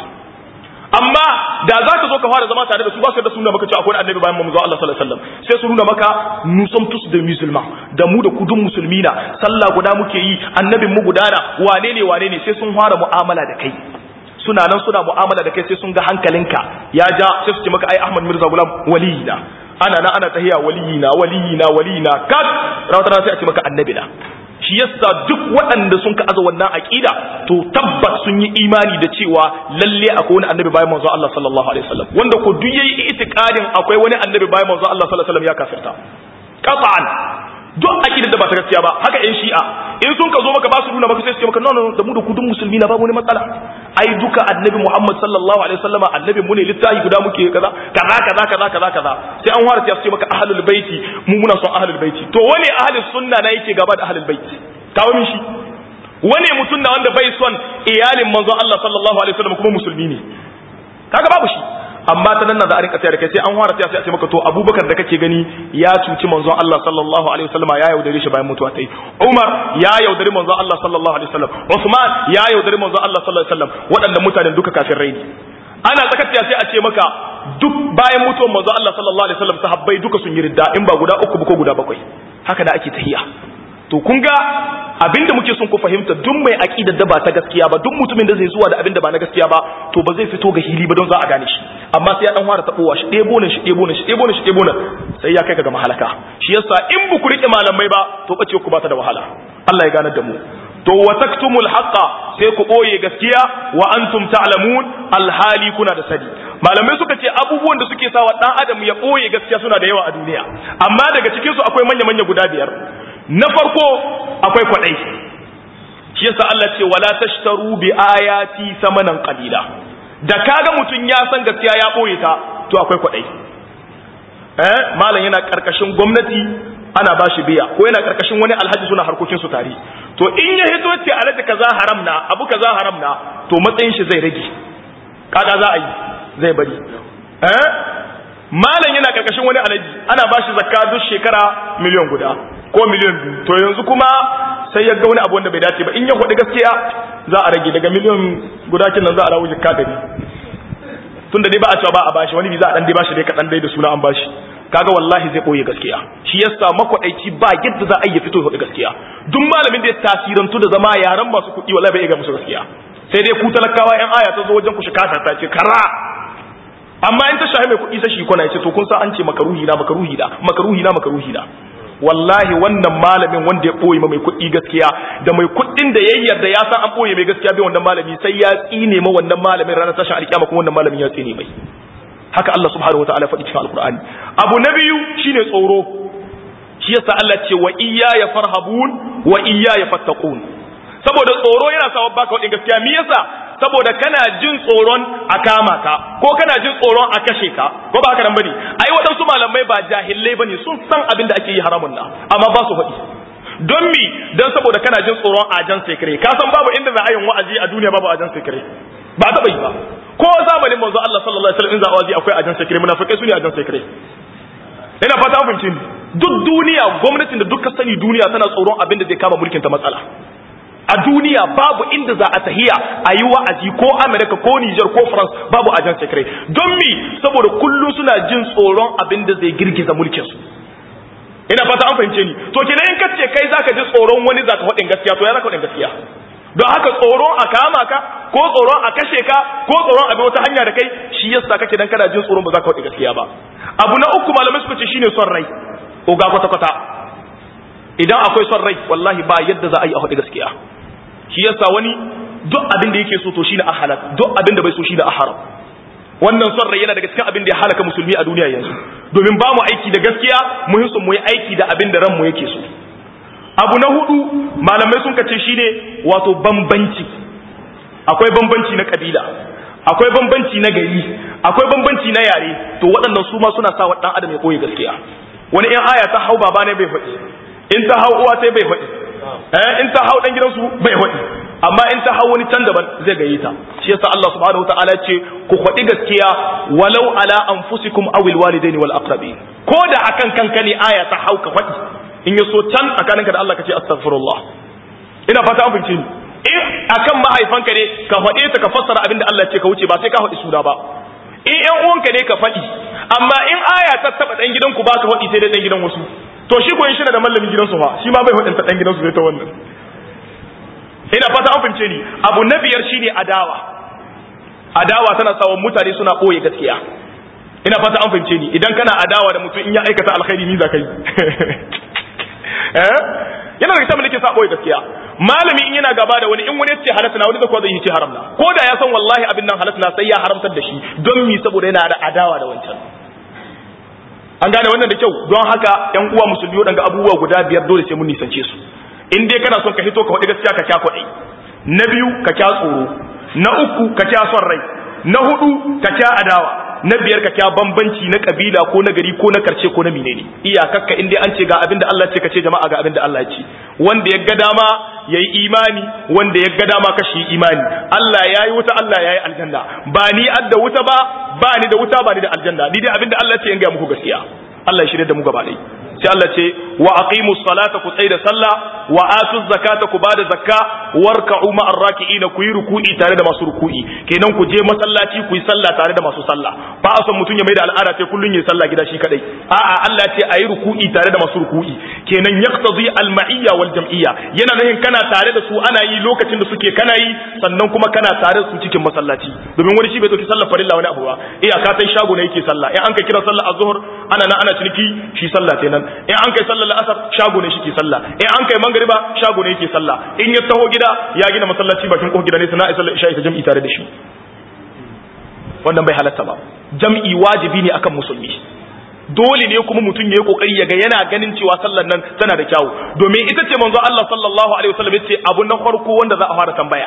amma da za ka zo ka fara zama tare da su ba su da suna maka cewa akwai annabi bayan manzo Allah sallallahu alaihi wasallam sai su nuna maka nous sommes tous des musulmans da mu da kudun musulmi na sallah guda muke yi annabin mu guda na wane ne wane ne sai sun fara mu'amala da kai suna nan suna mu'amala da kai sai sun ga hankalinka ya ja sai su ce maka ai Ahmad Mirza Gulam waliyina ana nan ana tahiya waliyina waliyina waliyina kat rawata sai a ce maka annabi na shi yasa duk waɗanda sun ka aza wannan aqida to tabbas sun yi imani da cewa lalle akwai wani annabi bayan manzo Allah sallallahu alaihi wasallam wanda ko duk yayi itikadin akwai wani annabi bayan manzo Allah sallallahu alaihi wasallam ya kafirta qat'an duk aqidar da ba ta gaskiya ba haka yan shi'a in sun ka zo maka ba su nuna maka sai su ce maka no no da mu da kudin musulmi na babu wani matsala ai duka annabi Muhammad sallallahu alaihi wasallama annabi mu ne littafi guda muke kaza kaza kaza kaza kaza kaza sai an fara ce maka ahlul baiti mu muna son ahlul baiti to wani ahlus sunna na yake gaba da ahlul baiti kawo min shi wani mutum na wanda bai son iyalin manzon Allah sallallahu alaihi wasallam kuma musulmi ne kaga babu shi amma ta nan na za a rinka tsaya da kai sai an fara tsaya sai a ce maka to Abubakar da kake gani ya cuci manzon Allah sallallahu alaihi wasallam ya yaudare shi bayan mutuwa ta yi Umar ya yaudare manzon Allah sallallahu alaihi wasallam Uthman ya yaudare manzon Allah sallallahu alaihi wasallam waɗannan mutanen duka kafirai ne ana tsakatiya sai a ce maka duk bayan mutuwar manzon Allah sallallahu alaihi wasallam sahabbai duka sun yi ridda in ba guda uku ba ko guda bakwai haka da ake tahiya to kun ga abinda muke son ku fahimta duk mai aqidar da ba ta gaskiya ba duk mutumin da zai zuwa da abinda ba na gaskiya ba to ba zai fito ga hili ba don za a gane shi amma sai ya dan fara tabowa shi ɗebo ne shi ɗebo ne shi ɗebo ne shi ɗebo ne sai ya kai ka ga mahalaka shi yasa in bu ku rike malamai ba to bace ku ba ta da wahala Allah ya ganar da mu to wa taktumul haqqa sai ku boye gaskiya wa antum ta'lamun alhali kuna da sani malamai suka ce abubuwan da suke sawa dan adam ya boye gaskiya suna da yawa a duniya amma daga cikin su akwai manya manya guda biyar na farko akwai kwadai shi yasa Allah ce wala tashtaru bi ayati samanan qalila da kaga mutun ya san gaskiya ya boye ta to akwai kwadai eh malam yana karkashin gwamnati ana bashi biya ko yana karkashin wani alhaji suna harkokin su tare to in ya hito ce alhaji kaza haram na abu kaza haram na to matsayin shi zai rage kaga za a yi zai bari eh malam yana karkashin wani alhaji ana bashi zakka duk shekara miliyan guda ko miliyan biyu to yanzu kuma sai ya ga wani abu wanda bai dace ba in ya faɗi gaskiya za a rage daga miliyan guda kin nan za a rawo jikka dari tun da dai ba a cewa ba a bashi wani bi za a dan dai bashi dai kaɗan dai da suna an bashi kaga wallahi zai ɓoye gaskiya shi yasa makwaɗaici ba yadda za a yi fito ya faɗi gaskiya duk malamin da ya tasirantu da zama yaran masu kuɗi wallahi bai iya musu gaskiya sai dai ku talakawa yan aya ta zo wajen ku shi kasa ta ce kara amma in ta shahi mai kuɗi sai shi kwana ya ce to kun sa an ce makaruhi na makaruhi da makaruhi na makaruhi da wallahi wannan malamin wanda ya ɓoye mai kuɗi gaskiya da mai kuɗin da ya yarda ya san an ɓoye mai gaskiya bai wannan malami sai ya tsine ma wannan malamin ranar tashin alkiyama kuma wannan malamin ya tsine mai haka Allah subhanahu wataala faɗi cikin alkur'ani abu na biyu shine tsoro shi yasa Allah ce wa iyya ya farhabun wa iyya ya fattaqun saboda tsoro yana sawa baka wadin gaskiya me yasa saboda kana jin tsoron a kama ka ko kana jin tsoron a kashe ka ko ba haka nan bane ai waɗansu malamai ba jahilai bane sun san abin da ake yi haramun na amma ba su faɗi don mi don saboda kana jin tsoron ajan sekare ka san babu inda za a yin wa'azi a duniya babu ajan sekare ba taɓa yi ba ko zamanin manzo Allah sallallahu alaihi wasallam in za a wa'azi akwai ajan sekare munafikai su ne ajan sekare ina fata an fahimci duk duniya gwamnatin da duka sani duniya tana tsoron abin da zai kama mulkin ta matsala a duniya babu inda za a tahiya a yi wa'azi ko amerika ko niger ko france babu ajan sekare don mi saboda kullum suna jin tsoron abin da zai girgiza mulkinsu ina fata an fahimce ni to kenan in kace kai zaka ji tsoron wani zaka faɗin gaskiya to ya zaka faɗin gaskiya don haka tsoron a kama ka ko tsoron a kashe ka ko tsoron a bi wata hanya da kai shi yasa kake dan kana jin tsoron ba za ka faɗi gaskiya ba abu na uku malamai suka ce shine son rai oga kwata kwata idan akwai son rai wallahi ba yadda za a yi a faɗi gaskiya shi yasa wani duk abin da yake so to shine a halal duk abin da bai so shine a haram wannan son rai yana daga cikin abin da ya halaka musulmi a duniya yanzu domin ba mu aiki da gaskiya mu yi mu yi aiki da abin da ranmu yake so abu na hudu malamai sun kace shine wato bambanci akwai bambanci na kabila akwai bambanci na gari akwai bambanci na yare to waɗannan su ma suna sa wa ɗan adam ya koyi gaskiya wani in aya ta hau baba ne bai faɗi in ta hau uwa sai bai faɗi eh in ta hau dan gidansu bai faɗi amma in ta hau wani can daban zai gaye ta shi yasa Allah subhanahu wataala ce ku faɗi gaskiya walau ala anfusikum aw alwalidaini wal aqrabin ko da akan kanka ne aya ta hau ka faɗi in yaso can tsakaninka da Allah ka ce astaghfirullah ina fata an fahimci ni in akan mahaifanka ne ka faɗe ta ka fassara abin da Allah ce ka wuce ba sai ka faɗi suna ba in ƴan uwanka ne ka faɗi amma in aya ta taɓa ɗan gidanku ba ka faɗi sai dai ɗan gidan wasu to shi ko shi da mallamin gidansu fa shi ma bai faɗin ta ɗan gidansu sai ta wannan ina fata an fahimce ni abu na biyar shine adawa adawa tana sawa mutane suna ɓoye gaskiya ina fata an fahimce ni idan kana adawa da mutum in ya aikata alkhairi ni za ka yi eh yana da kitabun da ke sa ɓoye gaskiya malami in yana gaba da wani in wani ce halatta na wani zakwa zai yi ce haram na ko da ya san wallahi abin nan halatta na sai ya haramtar da shi don mi saboda yana da adawa da wancan an gane wannan da kyau don haka yan uwa musulmi waɗanga abubuwa guda biyar dole sai mun nisance su in dai kana son ka hito ka faɗi gaskiya ka kya kwaɗi na biyu ka kya tsoro na uku ka kya son rai na hudu ka kya adawa na biyar ka kya bambanci na kabila ko na gari ko na karce ko na menene iyakakka in dai an ce ga abin da Allah ce ka ce jama'a ga abin da Allah ce wanda ya ga dama yayi imani wanda ya ga dama kashi imani Allah yayi wuta Allah yayi aljanna ba ni adda wuta ba ba ni da wuta ba ni da aljanna ni dai abin da Allah ce in ga muku gaskiya Allah ya shirye da mu gaba ɗaya sai Allah ce wa aqimu salata ku tsaida sallah wa atu zakata ku bada zakka warka'u ma'ar raki'ina ku yi ruku'i tare da masu ruku'i kenan ku je masallaci ku yi sallah tare da masu sallah ba a son mutum ya mai da al'ada sai kullun yi sallah gida shi kadai a'a Allah ce ayi ruku'i tare da masu ruku'i kenan yaqtadi al-ma'iyya wal jam'iyya yana nufin kana tare da su ana yi lokacin da suke kana yi sannan kuma kana tare da su cikin masallaci domin wani shi bai dauki sallar farilla wani abu ba iyaka tai shago ne yake sallah in an ka kira sallar azhur ana nan ana ciniki shi sallah kenan in an kai sallar asar shago ne shike sallah in an kai mangariba shago ne yake sallah in ya taho gida ya gina masallaci bakin kofar gida ne sana'a sallar isha ita jam'i tare da shi wannan bai halatta ba jam'i wajibi ne akan musulmi dole ne kuma mutum ya yi kokari ya ga yana ganin cewa sallar nan tana da kyawu domin ita ce manzo Allah sallallahu alaihi wasallam ya ce abu na farko wanda za a fara tambaya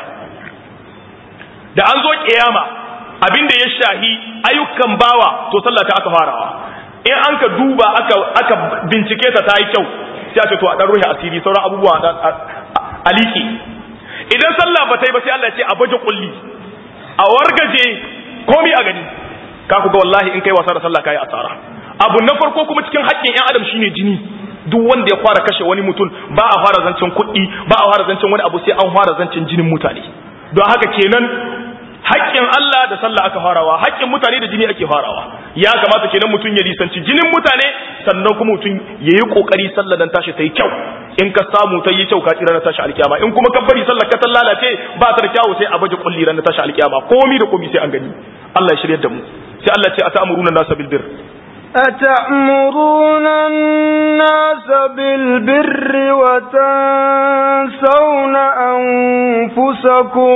da an zo kiyama abin da ya shahi ayyukan bawa to sallah ta aka farawa in an ka duba aka aka bincike ta ta yi kyau sai a ce to a dan ruhi asiri sauran abubuwa a liƙe idan sallah ba ta yi ba sai Allah ya ce a baje kulli a wargaje komi a gani ka ku ga wallahi in kai wasa da sallah kai asara abu na farko kuma cikin haƙƙin ƴan adam shine jini duk wanda ya fara kashe wani mutum ba a fara zancen kuɗi ba a fara zancen wani abu sai an fara zancen jinin mutane don haka kenan haƙƙin Allah da sallah aka farawa haƙƙin mutane da jini ake farawa ya kamata kenan mutum ya lisanci jinin mutane sannan kuma mutum ya yi ƙoƙari sallah dan tashi ta yi kyau in ka samu ta yi kyau ka tsira na tashi alƙiyama in kuma ka bari sallah ka ta lalace ba ta da kyawu sai a baje kulli ran na tashi alƙiyama komi da komi sai an gani Allah ya shiryar da mu sai Allah ce atamuruna nasa bil bir أتأمرون الناس بالبر وتنسون أنفسكم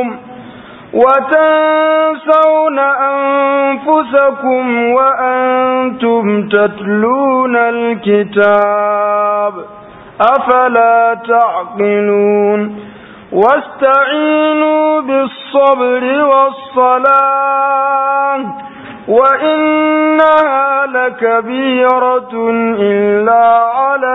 وتنسون أنفسكم وأنتم تتلون الكتاب أفلا تعقلون واستعينوا بالصبر والصلاة وإنها لكبيرة إلا على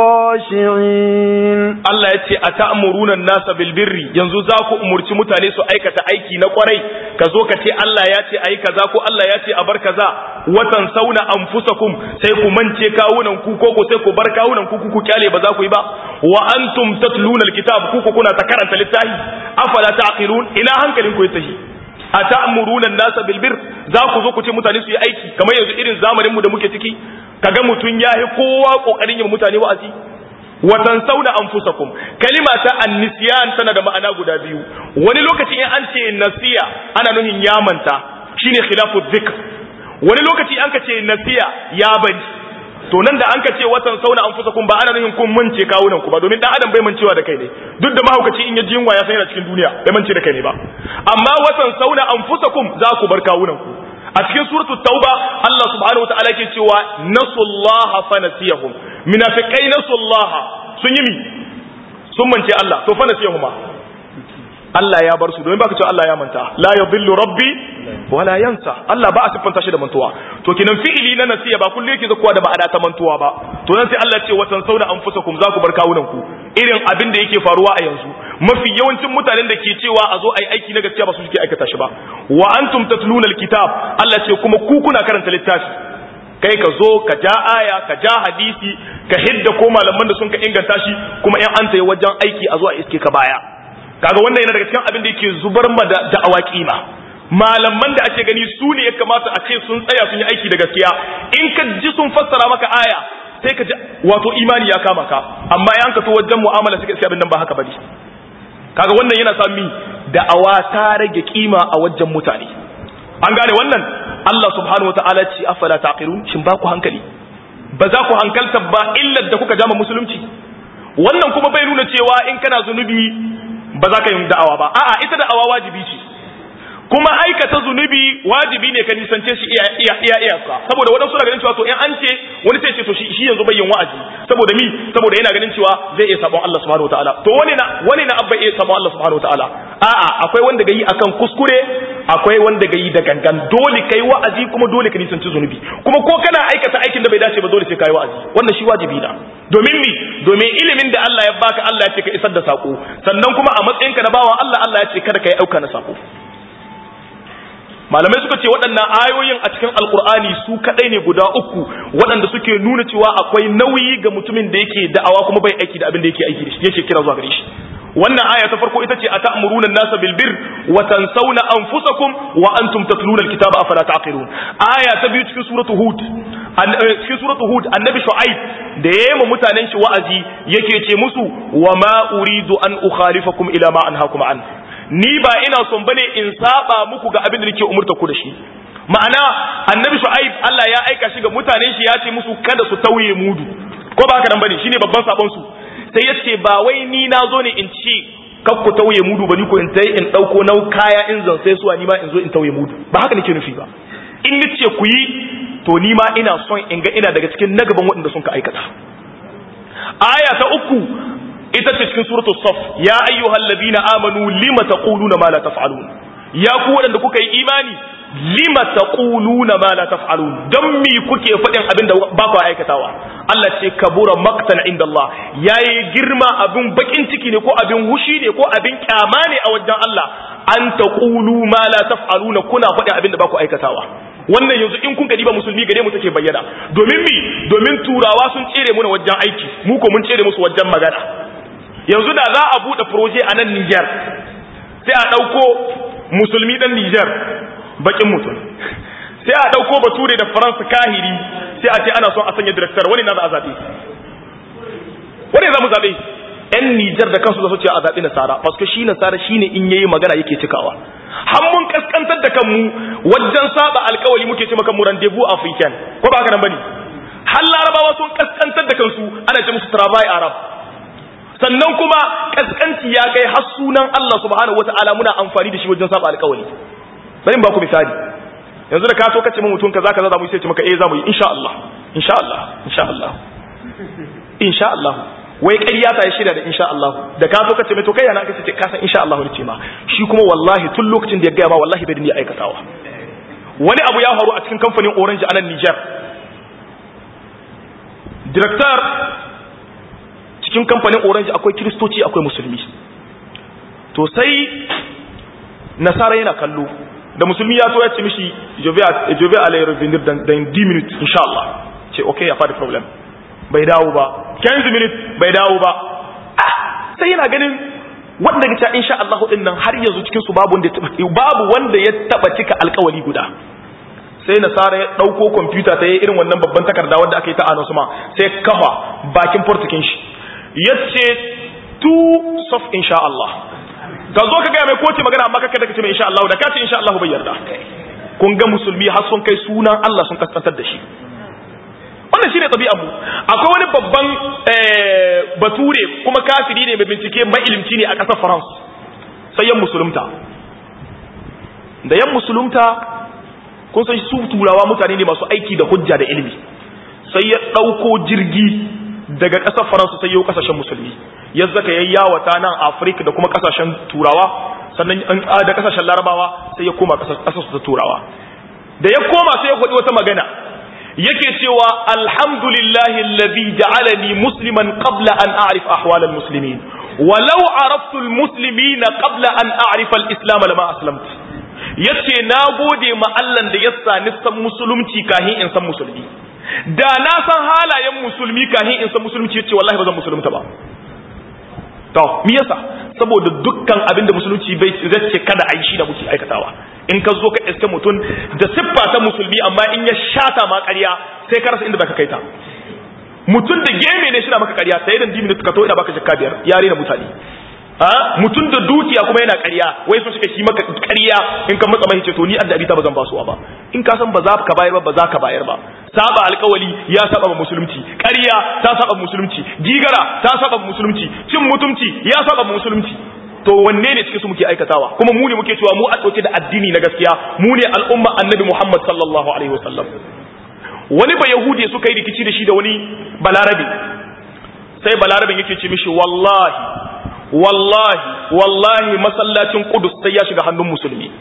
الخاشعين Allah ya ce a ta'amuruna nasa bilbirri yanzu za ku umurci mutane su aikata aiki na kwarai ka zo ka ce Allah ya ce ayi kaza ko Allah ya ce a bar kaza watan sauna anfusakum sai ku mance kawunan ku ko ko sai ku bar kawunan ku ku kyale ba za ku yi ba wa antum tatluna alkitab ku ku kuna ta karanta littafi afala taqilun ina hankalin ku ya tashi a ta'amuruna nasa bilbir za ku zo ku ce mutane su yi aiki kamar yanzu irin zamanin mu da muke ciki kaga mutun yayi kowa kokarin yin mutane wa'azi watan sauna anfusakum kalima ta annisyan tana da ma'ana guda biyu wani lokaci in an ce nasiya ana nuhin yamanta shine khilafu dhikr wani lokaci an ka ce nasiya ya bari to nan da an ka ce watan sauna anfusakum ba ana nuhin kun mance kawunan ku ba domin dan adam bai mancewa da kai ne duk da mahaukaci in ya ji yunwa ya san yana cikin duniya bai mance da kai ne ba amma watan sauna anfusakum za ku bar kawunan ku a cikin suratul tauba Allah subhanahu wataala yake cewa nasullaha fanasiyahum munafiqai nasullaha sun yi mi sun mance Allah to fanasiyahuma Allah ya bar su domin baka cewa Allah ya manta la yadhillu rabbi wala yansa Allah ba a siffanta shi da mantuwa to kinan fi'ili na nasiya ba kullu yake zakuwa da ma'ana ta mantuwa ba to nan sai Allah ya ce watan sauna anfusakum za ku bar kawunan ku irin abin da yake faruwa a yanzu mafi yawancin mutanen da ke cewa a zo a yi aiki na gaskiya ba su suke aikata shi ba wa antum tatluna alkitab Allah ce kuma ku kuna karanta littafi kai ka zo ka ja aya ka ja hadisi ka hidda ko malaman da sun ka inganta shi kuma in an tayi wajen aiki a zo a iske ka baya kaga wannan yana daga cikin abin da yake zubar ma da da'awa kima malaman da ake gani su ne ya kamata a ce sun tsaya sun yi aiki da gaskiya in ka ji sun fassara maka aya sai ka ji wato imani ya kama ka amma in ka to wajen mu'amala suka sai abin nan ba haka bane kaga wannan yana sa mi da'awa ta rage kima a wajen mutane an gane wannan Allah subhanahu wataala ce afala taqilun shin ba ku hankali ba za ku hankalta ba illar da kuka jama musulunci wannan kuma bai nuna cewa in kana zunubi ba za ka yi da'awa ba a'a ita da'awa wajibi ce kuma aikata zunubi wajibi ne ka nisance shi iya iya iya iyaka saboda wadansu na ganin cewa to in an ce wani sai ce to shi shi yanzu bai yin wa'azi saboda mi saboda yana ganin cewa zai iya sabon Allah subhanahu wataala to wani na wani na abba iya sabon Allah subhanahu wataala a'a akwai wanda ga yi akan kuskure akwai wanda ga yi da gangan dole kai wa'azi kuma dole ka nisanci zunubi kuma ko kana aikata aikin da bai dace ba dole sai kai wa'azi wannan shi wajibi na domin mi domin ilimin da Allah ya baka Allah ya ce ka isar da sako sannan kuma a matsayinka na bawan Allah Allah ya ce kada ka yi auka na sako malamai suka ce waɗannan ayoyin a cikin alkur'ani su kaɗai ne guda uku waɗanda suke nuna cewa akwai nauyi ga mutumin da yake da'awa kuma bai aiki da abin da yake aiki da shi yake kira zuwa gare shi wannan aya ta farko ita ce a ta'muruna an-nasa bil birr wa tansawna anfusakum wa antum tatluna al-kitaba afala taqilun aya ta biyu cikin suratu hud cikin suratu hud annabi shu'aib da yayin mutanen shi wa'azi yake ce musu wa ma uridu an ukhalifakum ila ma anhaakum an ni ba ina son bane in saba muku ga abin da nake umurta ku da shi ma'ana annabi shu'aib Allah ya aika shi ga mutanen shi ya ce musu kada su tauye mudu ko ba haka nan bane shine babban sabon su sai ya ce ba wai ni na zo ne in ci kak ku tauye mudu ba ni ko in tai in dauko nau kaya in zan sai suwa ni ma in zo in tauye mudu ba haka nake nufi ba in ni ce ku yi to ni ma ina son in ga ina daga cikin nagaban waɗanda sun ka aikata aya ta uku ita ce cikin suratul saf ya ayyuhal ladina amanu lima taquluna ma la taf'alun ya ku waɗanda kuka yi imani lima taquluna ma la taf'alun dan mi kuke faɗin abin da ba ku aikatawa Allah ce kabura maktan inda Allah yayi girma abin bakin ciki ne ko abin hushi ne ko abin kyama ne a wajen Allah an taqulu ma la taf'aluna kuna faɗin abin da ba ku aikatawa wannan yanzu in kun gadi ba musulmi gare mu take bayyana domin mi domin turawa sun tsere mu na wajen aiki mu ko mun tsere musu wajen magana yanzu da za a bude proje a nan Niger sai a dauko musulmi dan Niger bakin mutum sai a dauko bature da faransa kahiri sai a ce ana son a sanya director wani na za a zabe wani za mu zabe yan Nijar da kansu da su ce a zaɓi nasara paske shi nasara shine in yayi magana yake cikawa har mun kaskantar da kanmu wajen saba alkawali muke ce maka mu rendezvous africain ko ba haka nan bane har larabawa sun kaskantar da kansu ana ce musu travail arab sannan kuma kaskanci ya kai har sunan Allah subhanahu wataala muna amfani da shi wajen saba alkawali bari in ba ku misali yanzu da ka so kace mun mutum kaza kaza za mu sai ce maka eh za mu yi insha Allah insha Allah insha Allah insha Allah wai ƙarya ta ya shirya da insha Allah da ka zo ka ce mai to kai yana ka ce ka san insha Allah ne ce ma shi kuma wallahi tun lokacin da ya gaya ma wallahi bai da ni aikatawa wani abu ya faru a cikin kamfanin Orange a nan Niger director cikin kamfanin Orange akwai kristoci akwai musulmi to sai nasara yana kallo da musulmi ya so ya ce mishi je vais aller revenir dans, dans 10 minutes inshallah ce okay ya fadi problem bai dawo ba 15 minutes bai dawo ba ah sai yana ganin wanda ga cewa insha Allah din nan har yanzu cikin su babu wanda ya taba babu wanda ya taba cika alƙawari guda sai nasara ya dauko computer ta yi irin wannan babban takarda wanda aka yi ta anonsu ma sai kafa bakin portikin shi yace tu sof insha Allah ka zo ka gaya mai koce magana amma kaka da kace mai insha Allah da kace insha Allah bai yarda kun ga musulmi har sun kai sunan Allah sun kaskantar da shi wannan shine tabi'ar mu akwai wani babban bature kuma kafiri ne mai bincike mai ilimci ne a ƙasar France sai yan musulunta da yan musulunta kun san su turawa mutane ne masu aiki da hujja da ilimi sai ya ɗauko jirgi daga ƙasar faransa sai yau ƙasashen musulmi ya zaka ya yawata nan afirka da kuma ƙasashen turawa sannan da ƙasashen larabawa sai ya koma ƙasar ta turawa da ya koma sai ya faɗi wata magana yake cewa alhamdulillahi alladhi ja'alani musliman qabla an a'rif ahwal almuslimin walau araftu almuslimina qabla an a'rifa alislam lama aslamtu yace na gode ma Allah da ya sani san musulunci kahin in san musulmi da na san halayen musulmi kahin in san musulunci yace wallahi ba zan musulunta ba to me yasa saboda dukkan abin da musulunci bai zace kada a yi shi da muke aikatawa in ka zo ka iske mutum da siffa ta musulmi amma in ya shata ma ƙarya sai ka rasa inda zaka kai ta mutum da geme ne shi na maka ƙarya sai dan dimin ka to ina baka jakka biyar yare na mutane mutum da dukiya kuma yana ƙarya wai so suka shi maka ƙarya in ka matsa mai ce to ni addabi ta bazan basuwa ba in ka san ba za ka bayar ba ba za ka bayar ba saba alƙawali ya saba ba musulunci ƙarya ta saba musulunci gigara ta saba musulunci cin mutunci ya saba musulunci to wanne ne cikin su muke aikatawa kuma mu ne muke cewa mu a ɗauke da addini na gaskiya mu ne al'umma annabi Muhammad sallallahu alaihi wasallam wani ba yahudi suka yi rikici da shi da wani balarabe sai balarabin yake ce mishi wallahi wallahi wallahi masallacin kudus sai ya shiga hannun musulmi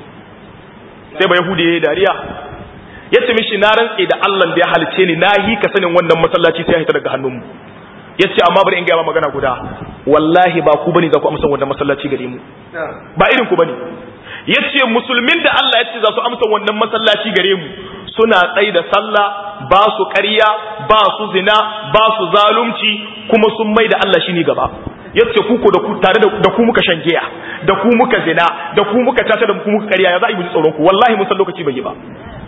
sai ba yahudi ya yi dariya ya ce mishi na rantse da allah da ya halice ni na yi ka sanin wannan masallaci sai ya hita daga hannunmu ya ce amma bari in gaya magana guda wallahi ba ku bane za ku amsa wannan masallaci gare mu ba irin ku bane ya ce musulmin da allah ya ce za su amsa wannan masallaci gare mu suna tsaye da sallah ba su ƙarya ba su zina ba su zalunci kuma sun mai da allah shi ne gaba yace ku ko da ku tare da ku muka shan giya da ku muka zina da ku muka tata da ku muka ƙarya ya za a yi mu ji tsoron ku wallahi mun san lokaci bai yi ba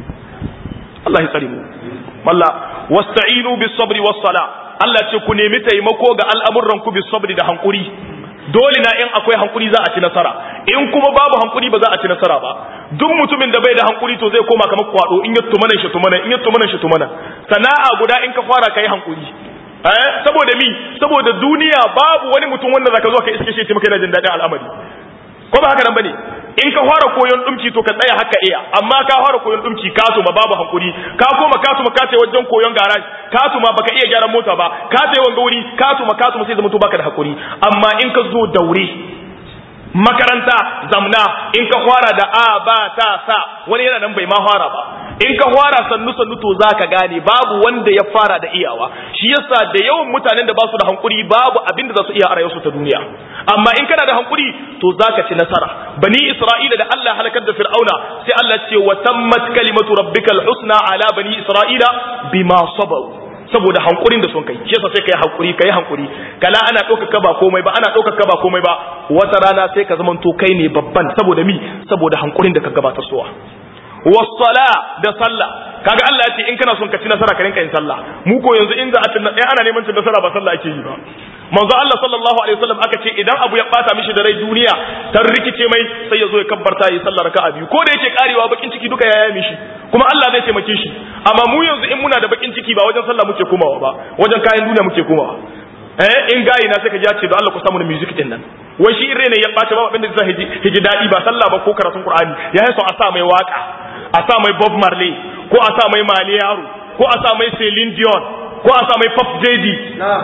Allah ya tsare mu walla wasta'inu bis sabri was sala Allah ce ku nemi taimako ga al'amuran ku bis sabri da hankuri dole na in akwai hankuri za a ci nasara in kuma babu hankuri ba za a ci nasara ba duk mutumin da bai da hankuri to zai koma kamar kwado in ya tumana shi tumana in ya tumana shi tumana sana'a guda in ka fara kai hankuri eh saboda mi saboda duniya babu wani mutum wanda zaka zo ka iske shi maka yana jin dadin al'amari ko ba haka nan bane in ka fara koyon dumki to ka tsaya haka iya amma ka fara koyon dumki ka tuma babu hankuri ka koma ka tuma ka ce wajen koyon garage ka tuma baka iya gyaran mota ba ka ce wanga wuri ka tuma ka tuma sai zama to baka da hakuri amma in ka zo daure makaranta zamna in ka fara da a ba ta sa wani yana nan bai ma fara ba in ka fara sannu sannu to zaka gane babu wanda ya fara da iyawa shi yasa da yawan mutanen da ba su da hankuri babu abin da za su iya a rayuwarsu ta duniya amma in kana da hankuri to zaka ci nasara bani isra'ila da Allah halakar da fir'auna sai Allah ce wa tammat kalimatu rabbikal husna ala bani isra'ila bima sabaru saboda hankurin da sun kai shi yasa sai kai hankuri kai hankuri kala ana ɗaukaka ba komai ba ana ɗaukaka ba komai ba wata rana sai ka zamanto kai ne babban saboda mi saboda hankurin da ka gabatar suwa wasala da sallah kaga Allah ya ce in kana son ka ci nasara ka rinka yin sallah mu ko yanzu in za a cin ana neman cin nasara ba sallah ake yi ba manzo Allah sallallahu alaihi wasallam aka ce idan abu ya bata mishi da rai duniya ta rikice mai sai ya zo ya kabbarta yi sallar raka'a biyu ko da yake karewa bakin ciki duka ya mishi kuma Allah zai taimake shi amma mu yanzu in muna da bakin ciki ba wajen sallah muke komawa ba wajen kayan duniya muke komawa eh in gayi na sai ka ji ce da Allah ku samu da music din nan wai shi ne ya bata ba abinda zai hiji dadi ba sallah ba ko karatun Qur'ani ya yi so a sa mai waka a sa mai Bob Marley ko a sa mai Mali Yaro ko a sa mai Celine Dion ko a sa mai Pop Daddy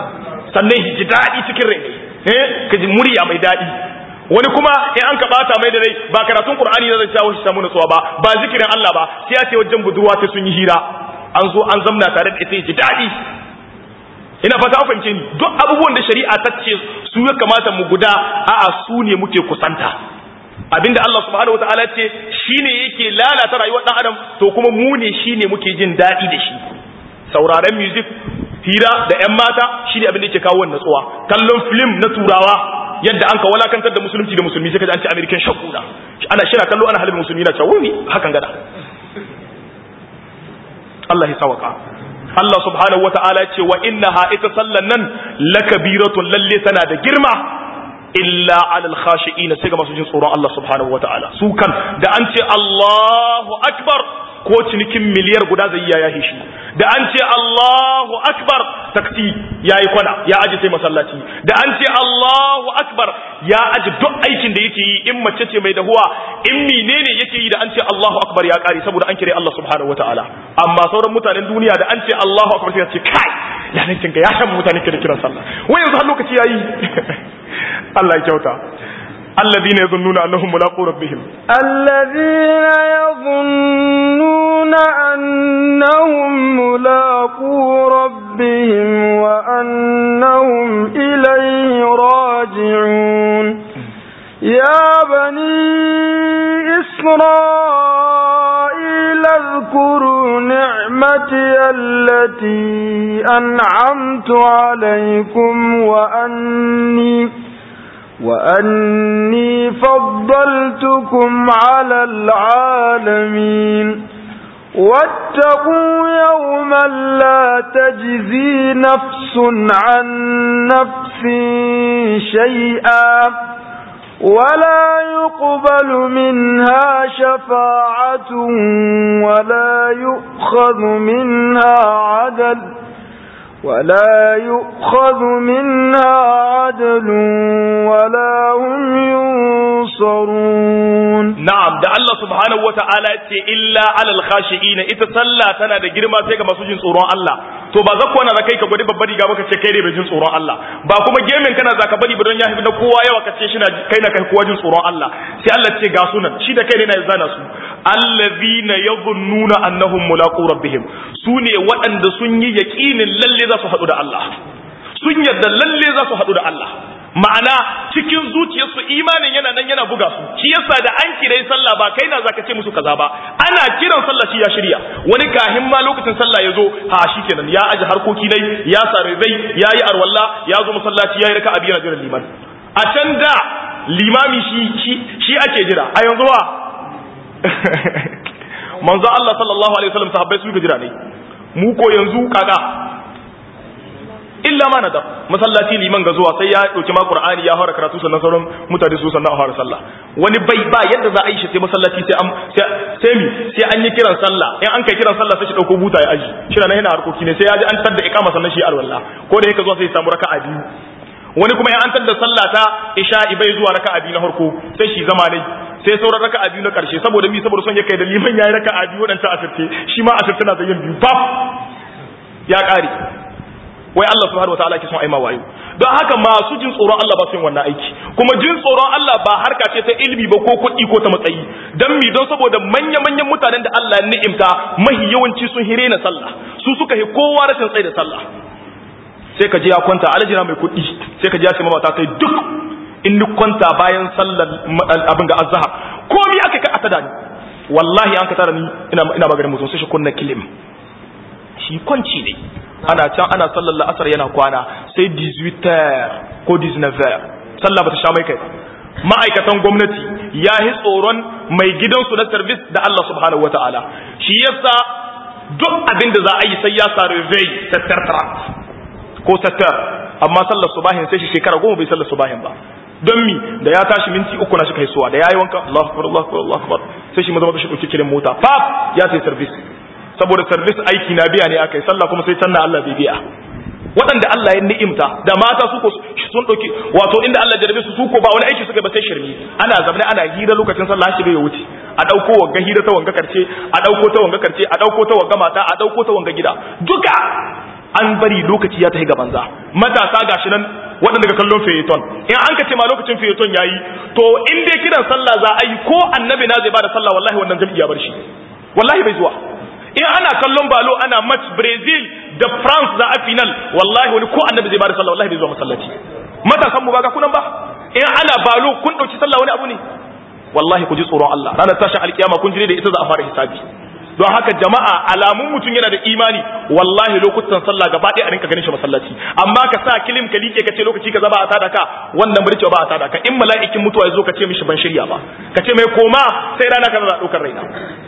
sannan ji daɗi cikin rai eh ka ji murya mai daɗi wani kuma in an ka bata mai da rai ba karatun qur'ani ne zai jawo shi samu nutsuwa ba ba zikirin Allah ba sai ya ce wajen budurwa sai sun yi hira an zo an zamna tare da ita ji daɗi ina fata an fahimce ni duk abubuwan da shari'a ta ce su ya kamata mu guda a'a su ne muke kusanta abinda Allah subhanahu wataala ce shine yake lalata rayuwar dan adam to kuma mu ne shine muke jin daɗi da shi sauraren music hira da yan mata shine abin da yake kawo wannan tsuwa kallon film na turawa yadda an ka walakantar da musulunci da musulmi sai kaji an ce american shakuna ana shira kallo ana halin musulmi na cewa wuni hakan gada Allah ya sawaka Allah subhanahu wata'ala ce wa innaha ita sallan nan lakabiratun lalle tana da girma illa alal khashi'ina sai ga masu jin tsoron Allah subhanahu wata'ala su kan da an ce Allahu akbar ko cinikin miliyar guda zai iya yahi shi da an ce Allahu akbar taksi yayi kwana ya aji sai masallaci da an ce Allahu akbar ya aji duk aikin da yake yi in mace ce mai dahuwa in menene yake yi da an ce Allahu akbar ya kare saboda an kire Allah subhanahu wataala amma sauran mutanen duniya da an ce Allahu akbar sai ya ce kai ya nan kinka ya san mutane ke da kiran sallah wai yanzu har lokaci yayi Allah ya kyauta الذين يظنون أنهم ملاقو ربهم الذين يظنون أنهم ملاقو ربهم وأنهم إليه راجعون يا بني إسرائيل اذكروا نعمتي التي أنعمت عليكم وأني وأني فضلتكم على العالمين واتقوا يوما لا تجزي نفس عن نفس شيئا ولا يقبل منها شفاعة ولا يؤخذ منها عدل ولا يؤخذ منها عدل ولا هم ينصرون نعم da Allah subhanahu wa ta'ala ce illa alal khashi'ina ita sallah tana da girma sai ga masu jin tsoron Allah to ba zakko na kai ka gwadi babbar riga baka ce kai ne bai jin tsoron Allah ba kuma gemin kana zaka bari ba don ya na kowa yawa ka ce shi na kai na kai kowa jin tsoron Allah sai Allah ce ga sunan shi da kai ne na zana su allazina yadhunnuna annahum mulaqu rabbihim su ne waɗanda sun yi yaƙinin lalle za su haɗu da Allah sun yarda lalle za su haɗu da Allah ma'ana cikin zuciyarsu imanin yana nan yana buga su shi yasa da an kirai sallah ba kai na zaka ce musu kaza ba ana kiran sallah shi ya shirya wani kahin ma lokacin sallah ya zo ha shikenan ya aji harkoki nai ya sare zai ya yi arwalla ya zo masallaci ya yi raka'a biyu na jiran liman a can da limami shi shi ake jira a yanzu wa manzo Allah sallallahu alaihi wasallam sahabbai su ga jira ne mu ko yanzu kaga illa ma nadab masallaci liman ga zuwa sai ya dauki ma qur'ani ya fara karatu sannan sauran mutane su sannan a fara sallah wani bai ba yadda za a yi shi sai masallaci sai an sai mi sai an yi kiran sallah in an kai kiran sallah sai shi dauko buta ya aji shi na yana harkoki ne sai ya ji an tadda iqama sannan shi alwala ko da yake zuwa sai ya samu raka'a biyu wani kuma in an tadda sallah ta isha'i bai zuwa raka'a biyu na farko sai shi zama ne sai sauran raka'a biyu na karshe saboda mi saboda son ya kai da liman yayi raka'a biyu wadanta asirce shi ma asirce na da yin biyu baf ya kare wai Allah subhanahu wataala ke son aima wayo don haka masu jin tsoron Allah ba su yin wannan aiki kuma jin tsoron Allah ba harka ce ta ilimi ba ko kuɗi ko ta matsayi dan mi don saboda manya manyan mutanen da Allah ya ni'imta mahi yawanci sun hire na sallah su suka hi kowa rashin tsaye da sallah sai ka je ya kwanta alajina mai kuɗi sai ka je ya ce mata kai duk in ni kwanta bayan sallar abin ga azhar komi aka ka atada ni wallahi an ka tara ni ina ina maganin mutum sai shi kunna kilim shi kwanci ne ana can ana sallar la'asar yana kwana sai 18 ko 19 sallah bata sha mai kai ma'aikatan gwamnati ya yi tsoron mai gidansu na service da Allah subhanahu wata'ala shi yasa duk abin da za a yi sai ya sa revey sattar ko sattar amma sallar subahin sai shi shekara goma bai sallar subahin ba don mi da ya tashi minti uku na shi kai suwa da ya yi wanka Allahu akbar Allahu akbar Allahu akbar sai shi maza shi dauki kirin mota pap ya sai service saboda service aiki na biya ne akai sallah kuma sai canna Allah bai biya waɗanda Allah ya ni'imta da mata su ko sun ɗauki wato inda Allah jarabe su su ko ba wani aiki suka ba sai shirmi ana zamne ana hira lokacin sallah shi bai wuce a ɗauko wanga hira ta wanga karce a ɗauko ta wanga karce a ɗauko ta wanga mata a ɗauko ta wanga gida duka an bari lokaci ya tafi ga banza matasa gashi nan waɗanda ga kallon feyeton in an ka ce ma lokacin feyeton yayi to in dai kiran sallah za a yi ko annabi na zai bada sallah wallahi wannan jami'i ya bar shi wallahi bai zuwa in ana kallon balo ana match Brazil da France za a final wallahi wani ko annabi zai bada sallah wallahi bai zuwa masallaci matasan mu ba ga kunan ba in ana balo kun dauki sallah wani abu ne wallahi ku ji tsoron Allah ranar tashin alkiyama kun jire da ita za a fara hisabi don haka jama'a alamun mutum yana da imani wallahi lokutan sallah gaba ɗaya a rinka ganin shi masallaci amma ka sa kilim ka like ka ce lokaci ka zaba a tada ka wannan bari ba a tada ka in mala'ikin mutuwa ya zo ka ce mishi ban shirya ba ka ce mai koma sai rana ka za ɗaukar raina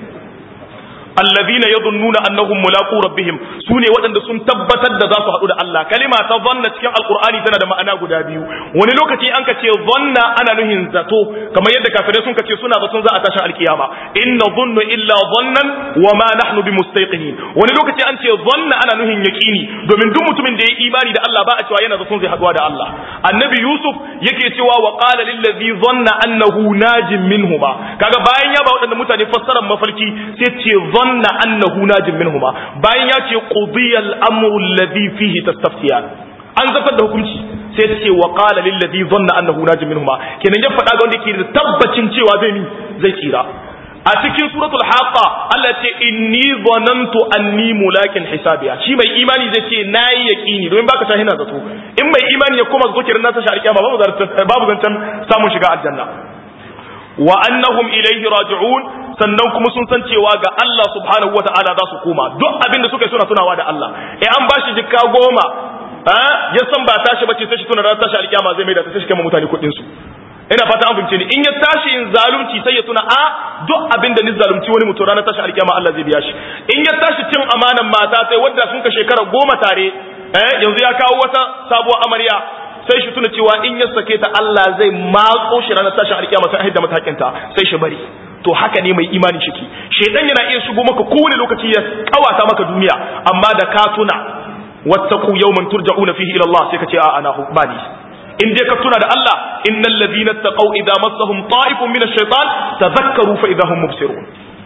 allazina yadhunnuna annahum mulaqu rabbihim sune waɗanda sun tabbatar da za su haɗu da Allah kalima ta zanna cikin alqur'ani tana da ma'ana guda biyu wani lokaci an ka ce zanna ana nuhin zato kamar yadda kafirai sun ka ce suna zaton za a tashin alkiyama inna dhunnu illa dhannan wa ma nahnu bimustayqinin wani lokaci an ce zanna ana nuhin yaqini domin duk mutumin da ya imani da Allah ba a cewa yana zaton zai haɗuwa da Allah annabi yusuf yake cewa wa qala lil ladhi dhanna annahu najim minhuma kaga bayan ya ba waɗanda mutane fassarar mafarki sai ce ظن أنه ناج منهما bayan ya ce qudiya al-amru alladhi fihi tastaftiyan an zafar da hukunci sai ta ce wa qala lil ladhi dhanna annahu najim minhuma kenan ya faɗa ga wanda yake da tabbacin cewa zai mi zai tsira a cikin suratul haqa Allah ce inni dhanantu anni mulakin hisabiya shi mai imani zai ce nayi yaqini domin baka ta hina zato in mai imani ya koma zo kiran nasa shari'a babu babu zancan samun shiga aljanna wa annahum ilayhi raji'un sannan kuma sun san cewa ga Allah subhanahu wata'ala za su koma duk abin da suka yi suna tunawa da Allah eh an bashi jikka goma ya san ba tashi bace sai shi tuna ran tashi alkiyama zai mai da tashi kama mutane kuɗin su ina fata an fahimce ni in ya tashi in zalunci sai ya tuna a duk abin da ni zalunci wani mutum ranar tashi alkiyama Allah zai biya shi in ya tashi cin amanan mata sai wanda sun ka shekara goma tare eh yanzu ya kawo wata sabuwar amarya sai shi tuna cewa in ya sake ta Allah zai matso shi ranar tashin alkiyama sai haidda matakinta sai shi bari to haka ne mai imani shiki shedan yana iya shigo maka kowane lokaci ya kawata maka duniya amma da ka tuna wattaqu yawman turja'una fihi ila Allah sai ka ce a ana bani in dai ka tuna da Allah innal ladina taqaw idza massahum ta'ifun min ash-shaytan tadhakkaru fa idza hum mubsirun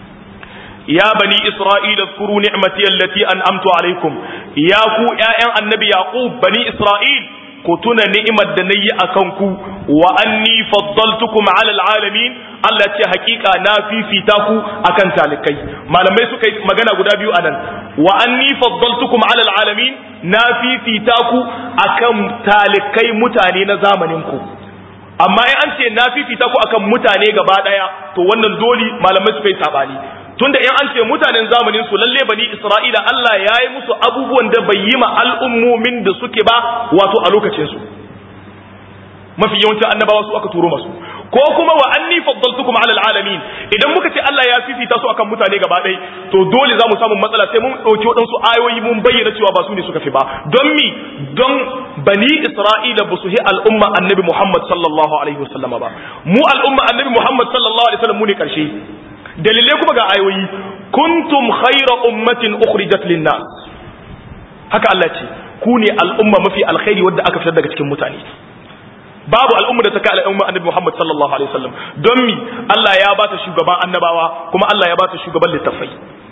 يا بني إسرائيل اذكروا نعمتي التي أنعمت عليكم يا كو يا النبي يعقوب بني إسرائيل ku tuna ni'imar da na yi a kanku wa anni faddaltukum ala alamin Allah ce hakika na fifita ku akan talikai malamai suka yi magana guda biyu anan wa anni faddaltukum ala alamin na fifita ku akan talikai mutane na zamanin ku amma in an ce na fifita ku akan mutane gaba daya to wannan doli malamai suka yi sabani tunda in an ce mutanen zamanin su lalle bani Isra'ila Allah ya yi musu abubuwan da bai yi ma al'ummomin da suke ba wato a lokacin su mafi yawancin annabawa su aka turo masu ko kuma wa anni faddaltukum ala alamin idan muka ce Allah ya fifita su akan mutane gaba ɗaya to dole za mu samu matsala sai mun ɗauki waɗansu ayoyi mun bayyana cewa ba su ne suka fi ba don mi don bani Isra'ila ba su hi al'umma annabi Muhammad sallallahu alaihi wasallam ba mu al'umma annabi Muhammad sallallahu alaihi wasallam mu ne karshe dalilai kuma ga ayoyi kuntum khayra ummatin ukhrijat lin-nas haka Allah ce ku ne al'umma mafi alkhairi wadda aka fitar daga cikin mutane babu al'umma da ta kai al'umma annabi Muhammad sallallahu alaihi wasallam don mi Allah ya ba ta shugaban annabawa kuma Allah ya ba ta shugaban littafai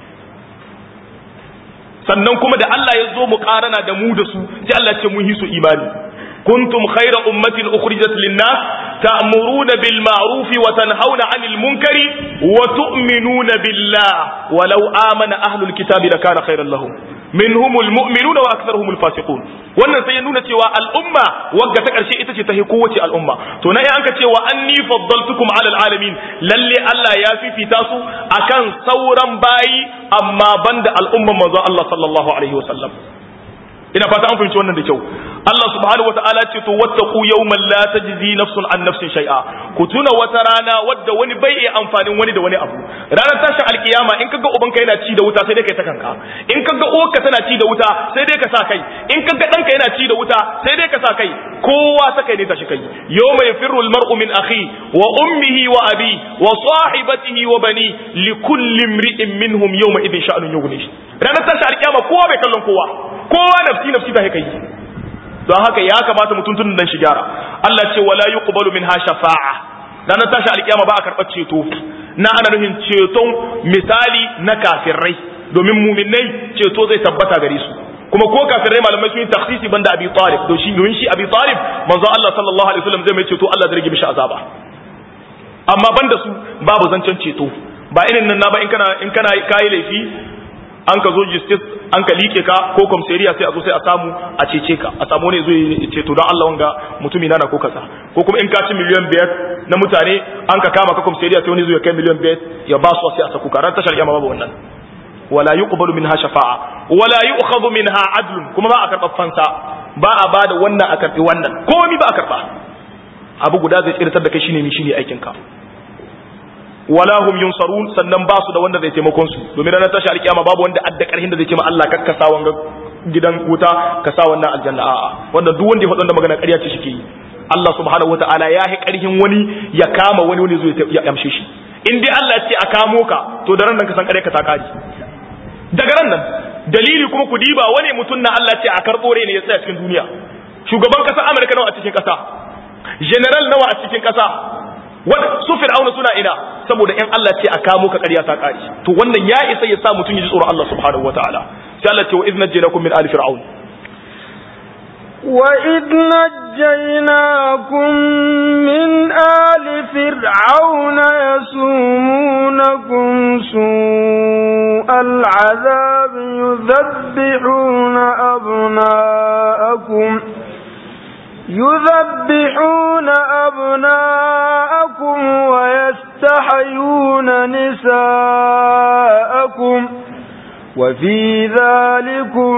sannan kuma da Allah ya zo mu karana da mu da su sai Allah ce mun hisu imani kuntum khayra ummatin ukhrijat lin-nas ta'muruna bil ma'ruf wa tanhauna 'anil munkari wa tu'minuna billah walau amana ahlul kitabi lakana khayran lahum minhumul mu'minuna wa aktharuhumul fasiqun wannan sai ya nuna cewa al'umma wagga ta karshe ita ce ta hi kowace al'umma to na an ka cewa anni faddaltukum ala alamin lalle Allah ya fifita su akan sauran bayi amma banda al'umman manzo Allah sallallahu alaihi wasallam ina fata an fahimci wannan da kyau Allah subhanahu wataala ce to wattaqu yawman la tajzi nafsun an nafsin shay'a ku tuna wata rana wadda wani bai iya amfanin wani da wani abu ranar tashin alkiyama in kaga ubanka yana ci da wuta sai dai kai ta kanka in kaga uwarka tana ci da wuta sai dai ka sa kai in kaga danka yana ci da wuta sai dai ka sa kai kowa ta kai ne tashi kai yawma yafirru almar'u min akhi wa ummihi wa abi wa sahibatihi wa bani likulli imri'in minhum yawma idhin sha'nun yughni ranar tashin alkiyama kowa bai kallon kowa kowa nafsi nafsi ta kai don haka ya kamata mutum tun dan shi gyara Allah ce wala yuqbalu minha shafa'a ranar tashi alkiyama ba a karɓar ceto na ana nufin ceton misali na kafirai domin muminai ceto zai tabbata gare su kuma ko kafirai malamai sun yi takhsisi banda Abi Talib to shi domin shi Abi Talib manzo Allah sallallahu alaihi wasallam zai mai ceto Allah zai rage mishi azaba amma banda su babu zancen ceto ba irin nan na ba in kana in kana kai laifi an ka zo justice an ka like ka ko komisariya sai a zo sai a samu a cece ka a samu ne zo ya ce to don Allah wanga mutumi na ko kaza ko kuma in ka ci miliyan biyar na mutane an ka kama ka komisariya sai wani zo ya kai miliyan biyar ya ba su sai a saku ka ran tashar kiyama babu wannan wala yuqbalu minha shafa'a wala yu'khadhu minha adlun kuma ba a karɓar fansa ba a bada wannan a karɓi wannan komai ba a karɓa abu guda zai tsirtar da kai shine mi shine aikin ka wala hum yunsarun sannan ba su da wanda zai taimakon su domin ranar tashi alkiyama babu wanda adda karhin da zai ce ma Allah kakkasa wanga gidan wuta ka sa wannan aljanna a'a wanda duk wanda ya faɗa magana ƙarya ce shike yi Allah subhanahu wataala ya yi karhin wani ya kama wani wani zai ya amshe shi in dai Allah ya ce a kamo ka to da ran nan ka san ƙarya ka ta kare daga ran nan dalili kuma ku diba wani mutum na Allah ce a karɓo ne ya tsaya cikin duniya shugaban ƙasar Amurka nawa a cikin ƙasa general nawa a cikin ƙasa su fir'auna suna ina saboda in Allah ce a kamo ka ƙarya ta ƙari to wannan ya isa ya sa mutum ya ji tsoron Allah subhanahu wataala sai Allah ce wa idh najjaynakum min ali fir'aun wa idh najjaynakum min ali fir'auna yasumunakum su'al azab yudhabbihuna abna'akum يذبحون أبناءكم ويستحيون نساءكم وفي ذلكم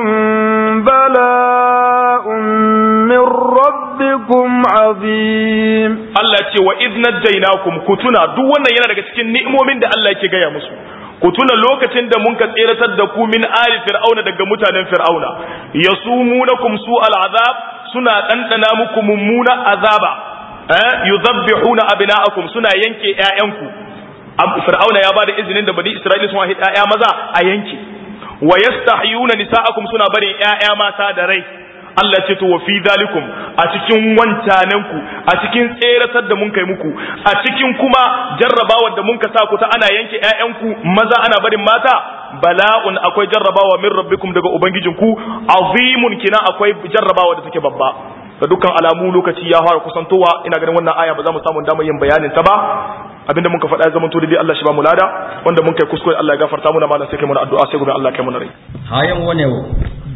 بلاء من ربكم عظيم Allah ce wa idh najjaynakum kutuna duk wannan yana daga cikin ni'imomin da Allah yake gaya musu ku tuna lokacin da mun ka tseratar da ku min ali fir'auna daga mutanen fir'auna yasumunakum su al'azab suna ɗanɗana muku mummuna azaba eh yuzabbihuna abna'akum suna yanke ƴaƴanku fir'auna ya bada izinin da bani isra'ila sun haifi ƴaƴa maza a yanke wa yastahyuna nisa'akum suna barin ƴaƴa mata da rai Allah ce to wa fi zalikum a cikin wancananku a cikin tseratar da mun kai muku a cikin kuma jarrabawar da mun ka sa ku ta ana yanke ƴaƴanku maza ana barin mata bala'un akwai jarrabawa min rabbikum daga ubangijinku azimun kina akwai jarrabawa da take babba ga dukkan alamu lokaci ya fara kusantowa ina ganin wannan aya ba za mu samu damar yin bayanin ta ba abinda mun ka faɗa ya zama to dai Allah shi ba mu lada wanda mun kai kuskure Allah ya gafarta muna malam sai kai mu addu'a sai gobe Allah kai mu rai hayan wane wo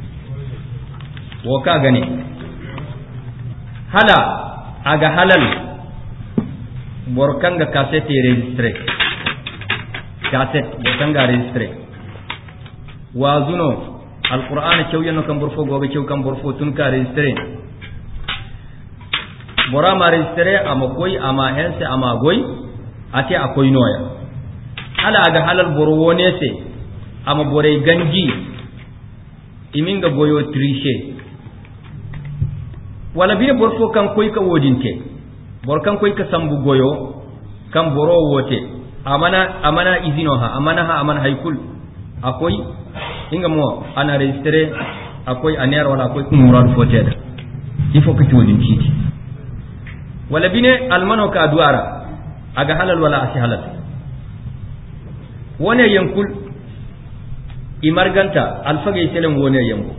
wo ka gane hala aga halal borkanga cassette registre cassette borkanga registre wazuno alqur'ana cewyano kam borfo gobe cew kam borfo tun ka registre bora ma registre ama koy ama hense ama goy ate akoy noya hala aga halal boro wonese ama bore ganji iminga goyo triche wala bine borfo kan koy ka wodinte bor kan koy ka sambu goyo kan boro wote amana amana izino ha amana ha amana haykul akoy inga mo ana registre akoy aner wala akoy kumurad foteda il faut que tu wodin citi wala bine almano ka duara aga halal wala asi halal wone yankul imarganta alfage selen wone yango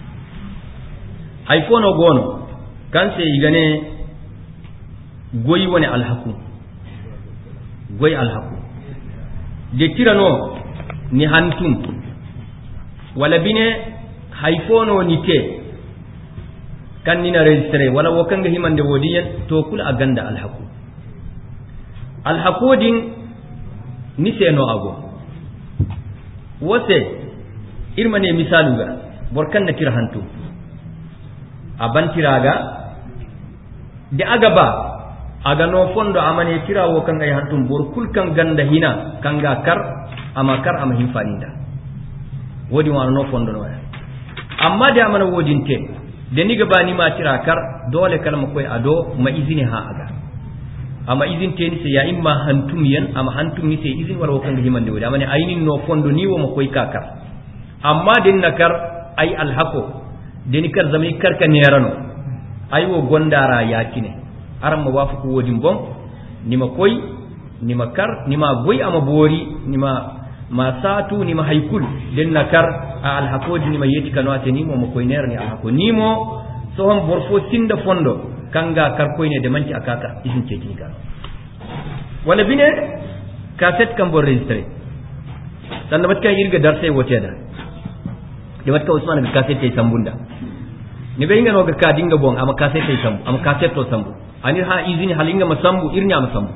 hay fono gono kanse igane goyi woni alhaku goyi alhaku de tirano ni hantum wala bine hay fono ni te kan nina registre wala wokanga himande wodi yen to kula a ganda alhaku alhakodin ni seno ago wose irmane misaluga borkan na tira hantu a bantiraga da aga ba aga no fondo amane tirawo kan ay hantum bor kul kan ganda hina kanga kar ama kar ama hinfaninda wodi wa no fondo no amma da amana wodin te da ni gaba ni ma tira kar dole kalma koy ado ma izini ha aga amma izin te ni se ya imma hantum yan amma hantum ni se izin wala kan himande wodi amane aynin no fondo ni wo ma koy kakar amma din nakar ay alhaqo deni kar zama kar ka nerano ay wo gondara yakine aran ma wafu ko wodin bon nima koy nima kar nima goy ama bori nima ma satu ni ma haykul den nakar a alhakoji ni ma yeti kano ate nimo mo koyner ni alhako nimo sohon borfo sinda fondo kanga kar koyne de manci akaka isin cecini kano wala bine cassette kam bor registré sanda bat kan irga darse woteda de bat ka usman ga cassette tay sambunda ni be inga no ga ka dinga bon ama cassette tay sambu ama cassette to sambu anir ha izini halinga masambu irnya masambu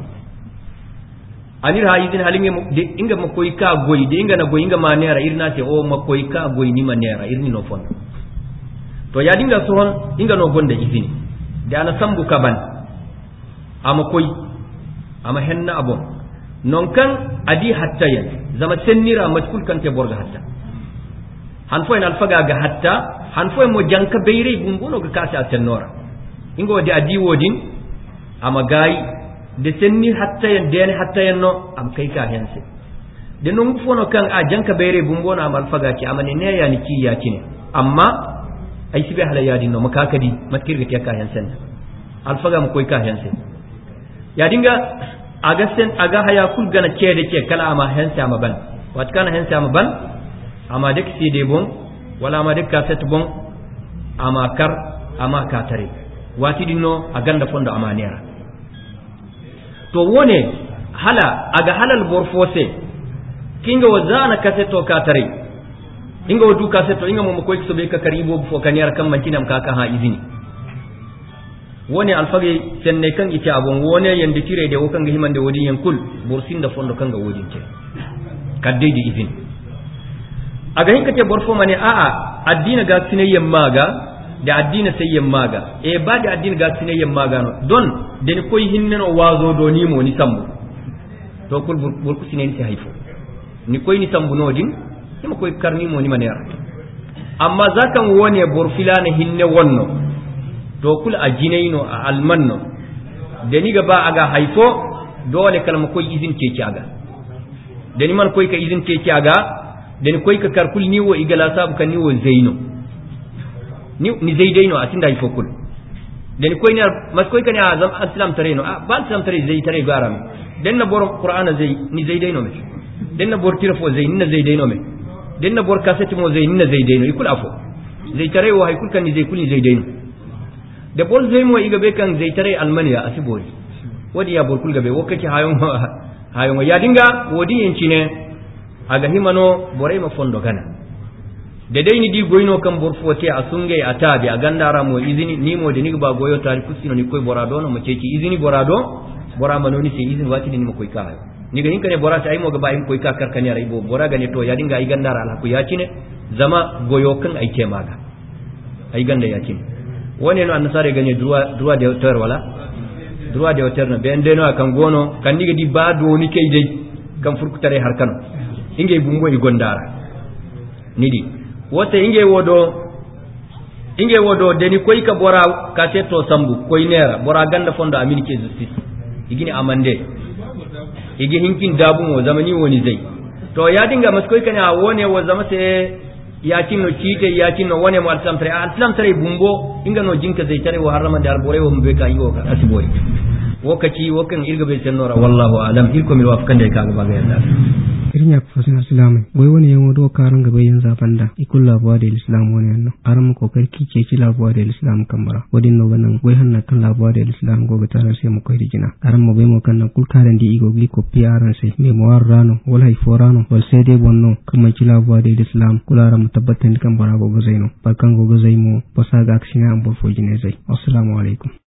anir ha izini halinga de inga makoy ka goy de inga na goy inga manera irna te o makoy ka goy ni manera irni no fon to ya dinga sohon inga no gonda izini da ana sambu kaban ama koy ama henna abon non kan adi hatta yan zama sennira matkul kan te borga hatta han fo en alfaga ga hatta han fo mo janka beyre bumbuno ga kasa tennora ingo de adi wodin ama gayi de senni hatta yan den hatta yan no am kai ka hense de non fono kan a janka beyre bumbuno am alfaga ki amane ne ya ni ki ya kine amma ay sibe hala yadi no makakadi matkir ga ka hensen alfaga mo koy ka hense ya dinga aga sen aga haya kul gana cede ce kala ama hense ama ban wat kana hense ama ban ama dek side bon wala ama dek kaset bon ama kar ama katare wati dinno a ganda fondo ama nera to wone hala aga halal borfose kinga wazana kaseto katare inga wadu kaseto inga mo koy so be ka karibo fo kaniyar kan mantinam kaka ha izini woni alfage senne kan ite abon wone yande tire de wokan ga himande wodi yen kul bursin da fondo kan ga wodi te kadde di izin aga hinka te borfo mane a a addina ga sinayyen maga da addina sayyen maga e ba da addina ga sinayyen maga no don den koy hinne no wazo do ni mo ni sambu to kul burku sinen ti haifo ni koy ni sambu no din ni koy karni mo ni manera amma zakan wone borfilana hinne wonno to kul a jinaino a almanno da ni gaba aga haifo dole kalma koy izin teki aga da ni man koy ka izin teki aga da ni koy ka karkul ni wo igala sabu kan ni wo zaino ni ni zaidaino a tinda haifo kul da ni koy ni mas koy kan ya zam islam tare no a ba islam tare zai tare garam den na bor qur'ana zai ni zaidaino me den na bor tirafo zai ni na zaidaino me den na bor kasati mo zai ni na zaidaino ikul afo zai tare wo haikul kan ni zai kul ni zaidaino da bol zai mo iga be kan zai tare almaniya a sibori wadi ya borkul gabe wo kake hayon hayon ya dinga wodi yanci ne aga himano borai ma fondo gana da dai ni di goyno kan borfote a sungai a tabi a gandara mo izini ni mo da ni ba goyo tari kusino ni koy borado no mo ceci izini borado bora manoni sai izini wati ni mo koy ka ni ga hinka ne bora ta ai mo ga ba im koy ka karkani ara ibo bora ga ne to ya dinga ai gandara alhaku ya cine zama goyo kan ai ke maga ai ganda ya cine woni no annasare ganye droit droit de hauteur wala droit de hauteur no ben deno kan gono kan diga di ba do ni kay dai kan furkutare har kan inge bumbo i gondara nidi wote inge wodo inge wodo deni koy ka bora ka to sambu koy nera bora ganda fondo amin ke justice igini amande igi hinkin dabu mo zamani woni zai to ya dinga maskoy kana wone wo zama sai yakin no cite yakin no wone mo alislam tare alislam tare bumbo inga no jinka zai tare wa harama da albore wo mbe ka yiwo ka asibori wokaci wokan irga be sennora wallahu alam irko mi wafkan da ka ga baga yalla irnya fasin islam boy woni yan wodo karan gaba yin zafanda ikul labuwa da islam woni yanno aran ko karki ce ci labuwa da islam kamara wadin no ganan boy hanna kan labuwa da islam go ga tarar sai mu koy dijina aran mo bai mo kan nan kul karan di igo gli ko piaran sai me mo warrano wal hay forano wal sai dai bonno kuma ci labuwa da islam kula ran mu tabbatan kan bara go go zaino barkan go go zaimo basa ga aksina an bo fojine zai assalamu alaikum